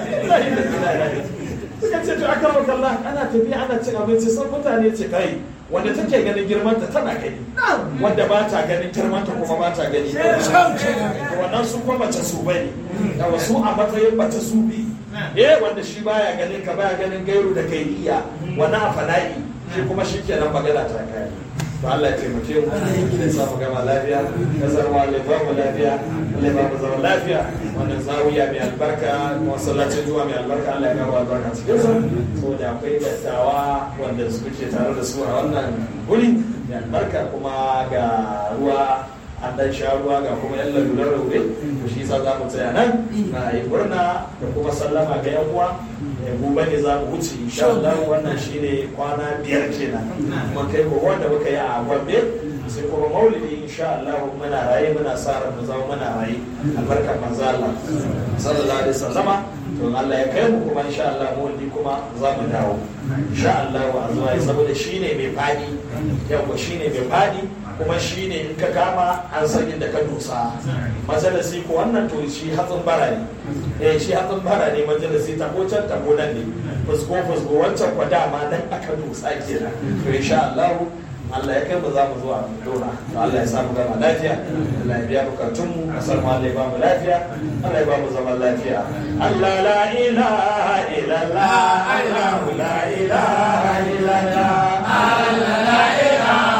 suka ce to aka maka Allah ana tafiya ana cin abinci san mutane ce kai wanda take ganin girman ta tana gani wanda ba ta ganin girman ta kuma ba ta gani wannan su kuma mace su bane da wasu a matsayin mace su bi eh wanda shi baya ganin ka baya ganin gairu da kai iya wani a fana'i shi kuma shi kenan magana ta kai to Allah ya taimake mu Allah ya sa mu gama lafiya kasar mu Allah ya ba mu lafiya Allah ya ba mu zaman lafiya wannan zawiya mai albarka masallacin zuwa mai albarka Allah ya ba albarka cikin su saboda akwai dattawa wanda suke tare da su a wannan guri mai albarka kuma ga ruwa an dan sha ruwa ga kuma yan lalurar raube to shi yasa za mu tsaya nan na yi murna da kuma sallama ga yan uwa gobe ne za mu wuce insha Allah wannan shine kwana biyar kenan kuma kai ko wanda muka yi a Gombe sai kuma maulidi insha Allah muna raye muna sa ran mu zama muna raye albarkar manzo Allah sallallahu alaihi wasallama to Allah ya kai mu kuma insha Allah maulidi kuma za mu dawo insha Allah a zuwa saboda shine mai fadi yawa shine mai fadi kuma shi ne in ka kama an san inda ka dosa majalisi ko wannan to shi hatsin bara ne eh shi hatsin bara ne majalisi ta ko can ta ko nan ne fusko fusko wancan kwa dama nan aka dosa kenan to insha Allah Allah ya kai mu za mu zuwa dora to Allah ya samu gama lafiya Allah ya biya bukatun mu kasar mu Allah ya ba mu lafiya Allah ya ba mu zaman lafiya Allah la ilaha illallah Allah la ilaha illallah Allah la ilaha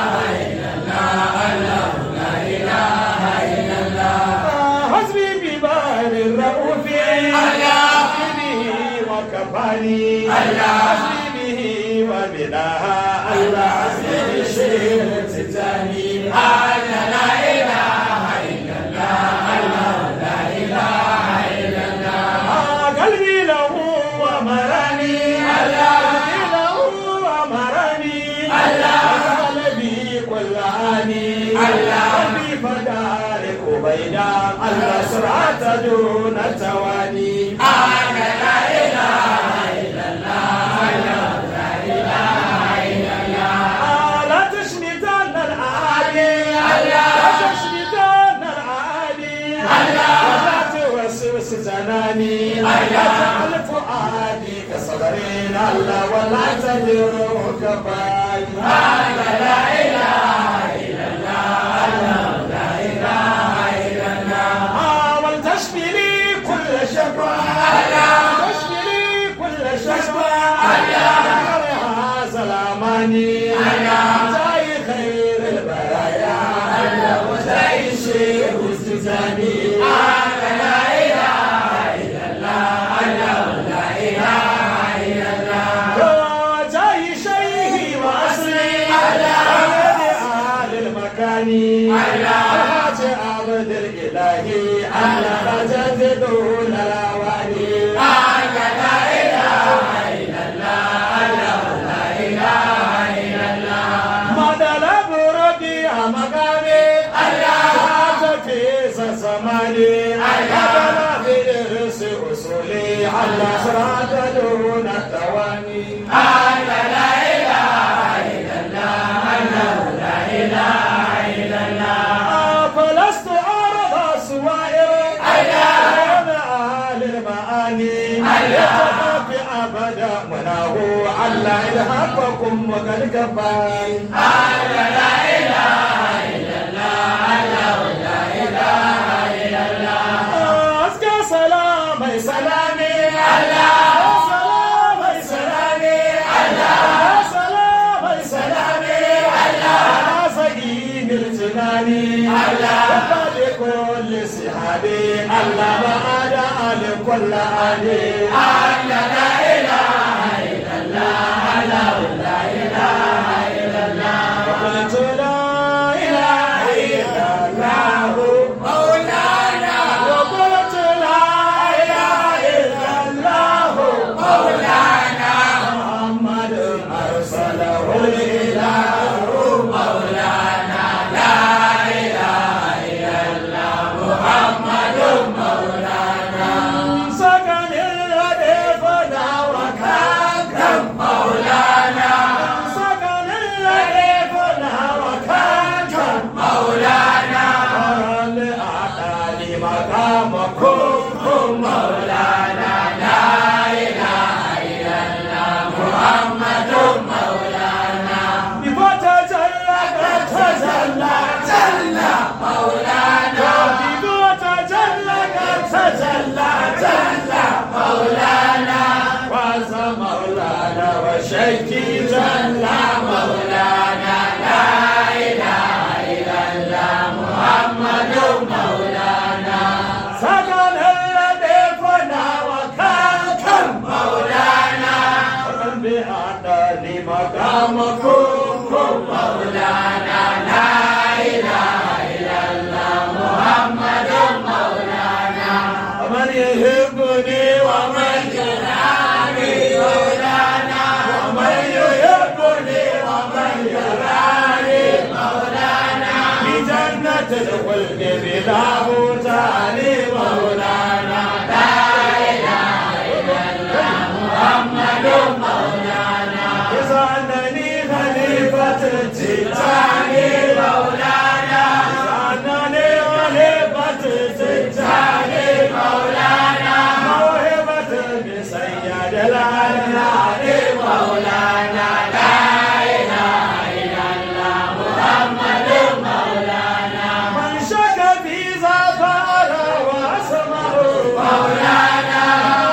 كفاني حسبي به وبناها الله حسبي الشيخ التجاني أنا لا إله إلا الله الله لا إله إلا الله قلبي له ومرني قلبي له ومرني قلبي كل آني قلبي فدارك بينا الله سرعة دون تواني أنا لا زناني أجعل فؤادي كصغرين الله ولا تدر كفاي لا إله إلا الله لا إله إلا الله ولتشفي لي كل شفا تشفي لي كل شفا هذا الأماني جاي خير البرايا وجاي شيخ استجاني الثاني الحاج عبد الإلهي على رجل دون الأواني لا إله إلا الله لا إله إلا الله مدلب ربي مقامي الله في زماني مدلب إرس أصولي على صراط دون التواني لا إله إلا الله لا إله فلست أرضى سوائر أنا أهل المعاني يتخفي أبدا مناه على إلهاكم وقد كفاني لا إله إلا الله لا إله إلا الله أزكى سلامي سلامي الله سلامي سلامي الله سلامي سلامي الله سقيم الجناني الله كل سحابي الله بعد آل كل آلي الله لا إله إلا الله الله لا إله إلا الله وقلت لا إله إلا الله مولانا وقلت لا إله إلا الله مولانا محمد أرسله الإله مولانا لا إله إلا الله محمد مولانا سكن الهدف وكن مولانا لا إله إلا الله محمد مولانا ومن يحبني ومن يراني مولانا ومن يحبني ومن يراني مولانا في جنة الخلد بلا بهتان مولانا لا إله إلا الله محمد مولانا إذا أنني خليفة التجاني مولانا إذا أنني خليفة التجاني مولانا موهبة بسيد الأنهار مولانا لا إله إلا الله محمد مولانا من شك في زفر واسمه مولانا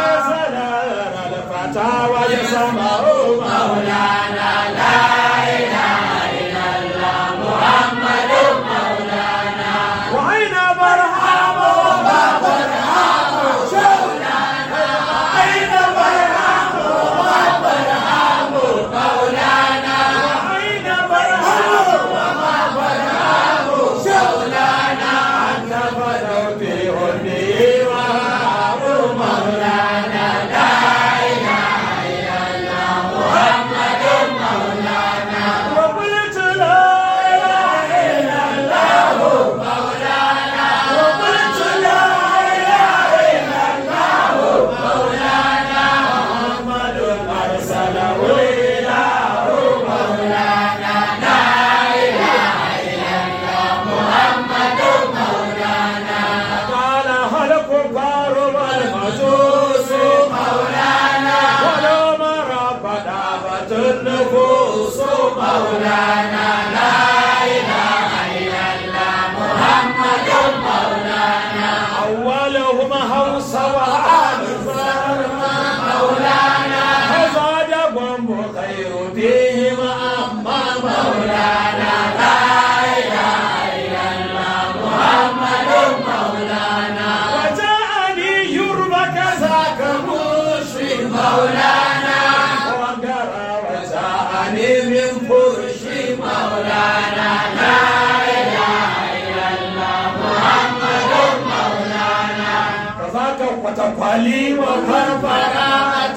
سنر الفتى ويسمه مولانا لا إله إلا الله محمد مولانا وأين برهام وما برهام مولانا أين برهام وما برهام مولانا وأين برهام وما برهام مولانا أنت بدر في هدي وهاب مولانا لا إله إلا الله محمد مولانا وقلت لا إله إلا الله مولانا وقلت لا إله إلا الله مولانا محمد أرسله إله مولانا لا إله إلا الله محمد مولانا قال هل كفار والمجوس مولانا ولو مر فدابت النفوس مولانا لا إله إلا الله محمد مولانا أولهم هوس وآخر مولانا فزادهم خير فيهم أما مولانا لا إله إلا الله محمد مولانا وجاءني يربك ذاك مشرك مولانا وقرا وجاءني من فرش مولانا لا إله إلا الله محمد مولانا كذاك وتقالي وفرفرا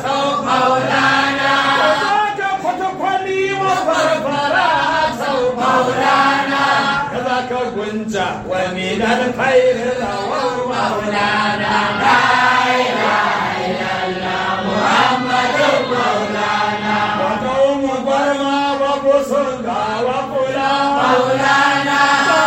مولانا كذاك وتقالي وفرفرا مولانا كذاك غنجا ومن الخير روى مولانا لا إله إلا الله محمد مولانا وقوم برما وبصنغا وفلا مولانا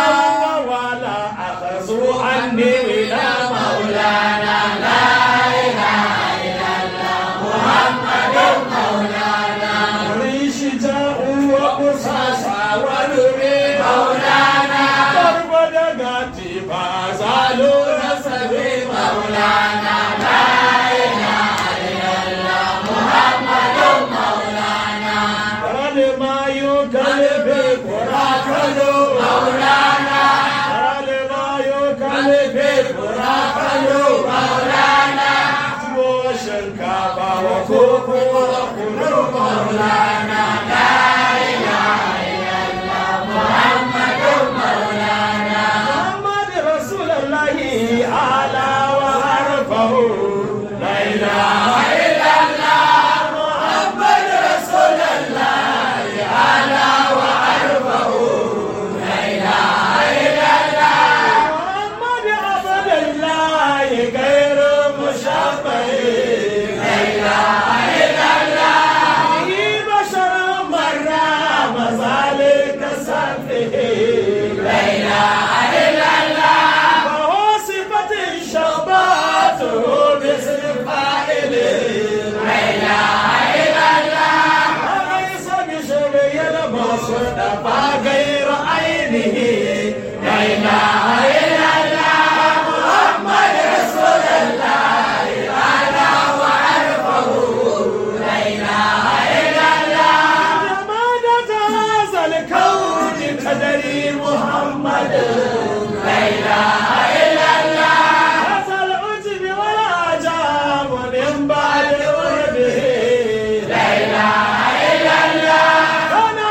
ولا أخذوا عني إلى مولانا لا إله إلا الله محمد مولانا ريش جاءوا وقصاصا ونري مولانا ضرب دقاتي فازالوا نسبي مولانا لا إله إلا الله محمد مولانا ما يكلف قراكلو مولانا ما يكلف قراكلو مولانا وشنكابا وكوكو وكلو مولانا لا إله إلا الله محمد مولانا محمد رسول الله أعلى وأرفه لا إله إلا الله محمد رسول الله أعلى وأرفه لا إله إلا الله محمد عبد الله غير مشبه لا إله إلا الله بشر مرة مزالك سفه لا إله إلا الله فهو صفة شباته باسم فاعل لا إله إلا الله وليس بشبه المصطفى غير عينه لا إله إلا الله محمد رسول الله أعلى وأرفه لا إله إلا الله جمادة هذا الكون قدري محمد لا إله إلا الله هذا العجب والعجاب من بعد قربه لا إله إلا الله أنا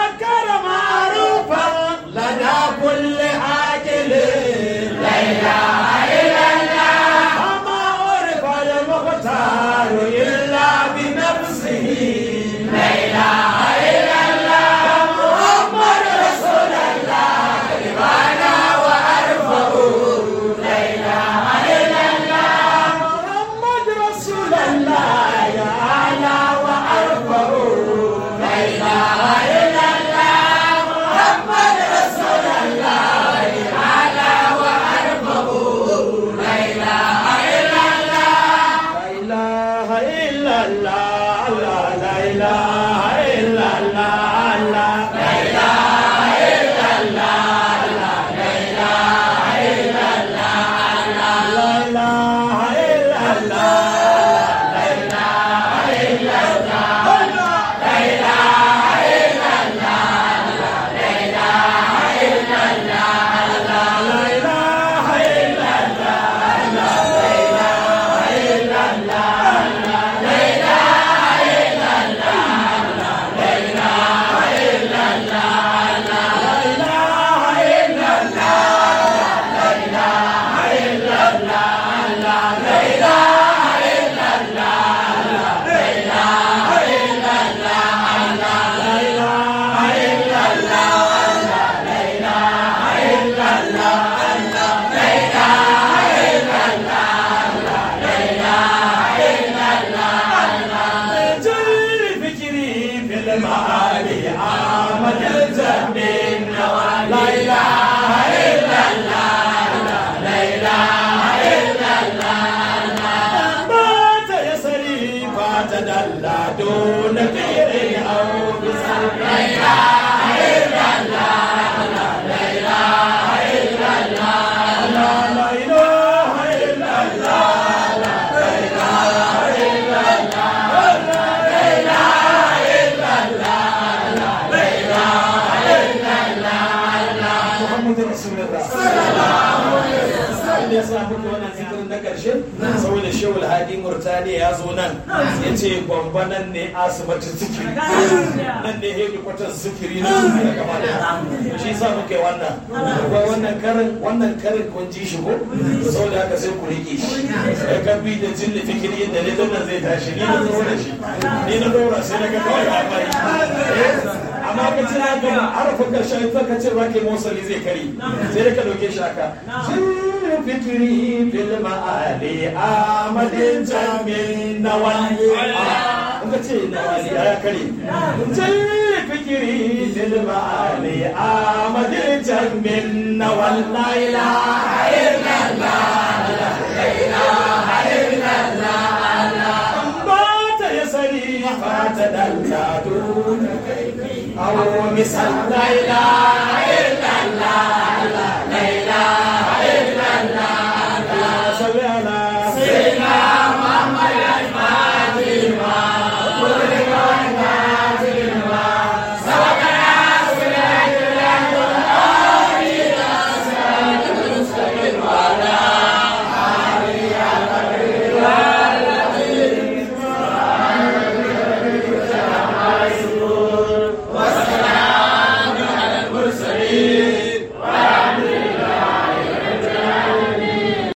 muhammadu rasulullah abin da ya sa muku wannan zikirin na karshe saboda shehul hadi murtani ya zo nan ya ce gwamba nan ne asibitin zikiri nan ne hedi kwatar zikiri na duniya gaba da shi sa muke wannan akwai wannan karin wannan karin kun ji shi ko saboda haka sai ku rike shi ya kabi da jin fikiri da ne nan zai tashi ni na zo da shi ni na dora sai na ga kawai a bari amma ka ce na gama harafin karshen ita ka ce ba ke mosali zai kari sai da ka dauke shi haka fikiri fil ma'ali amadin jamin nawali in ka ce nawali ya kare jin fikiri fil ma'ali amadin jamin nawali la ilaha illallah la ilaha illallah ba ta yasari ba ta dalla أو مثل لا إله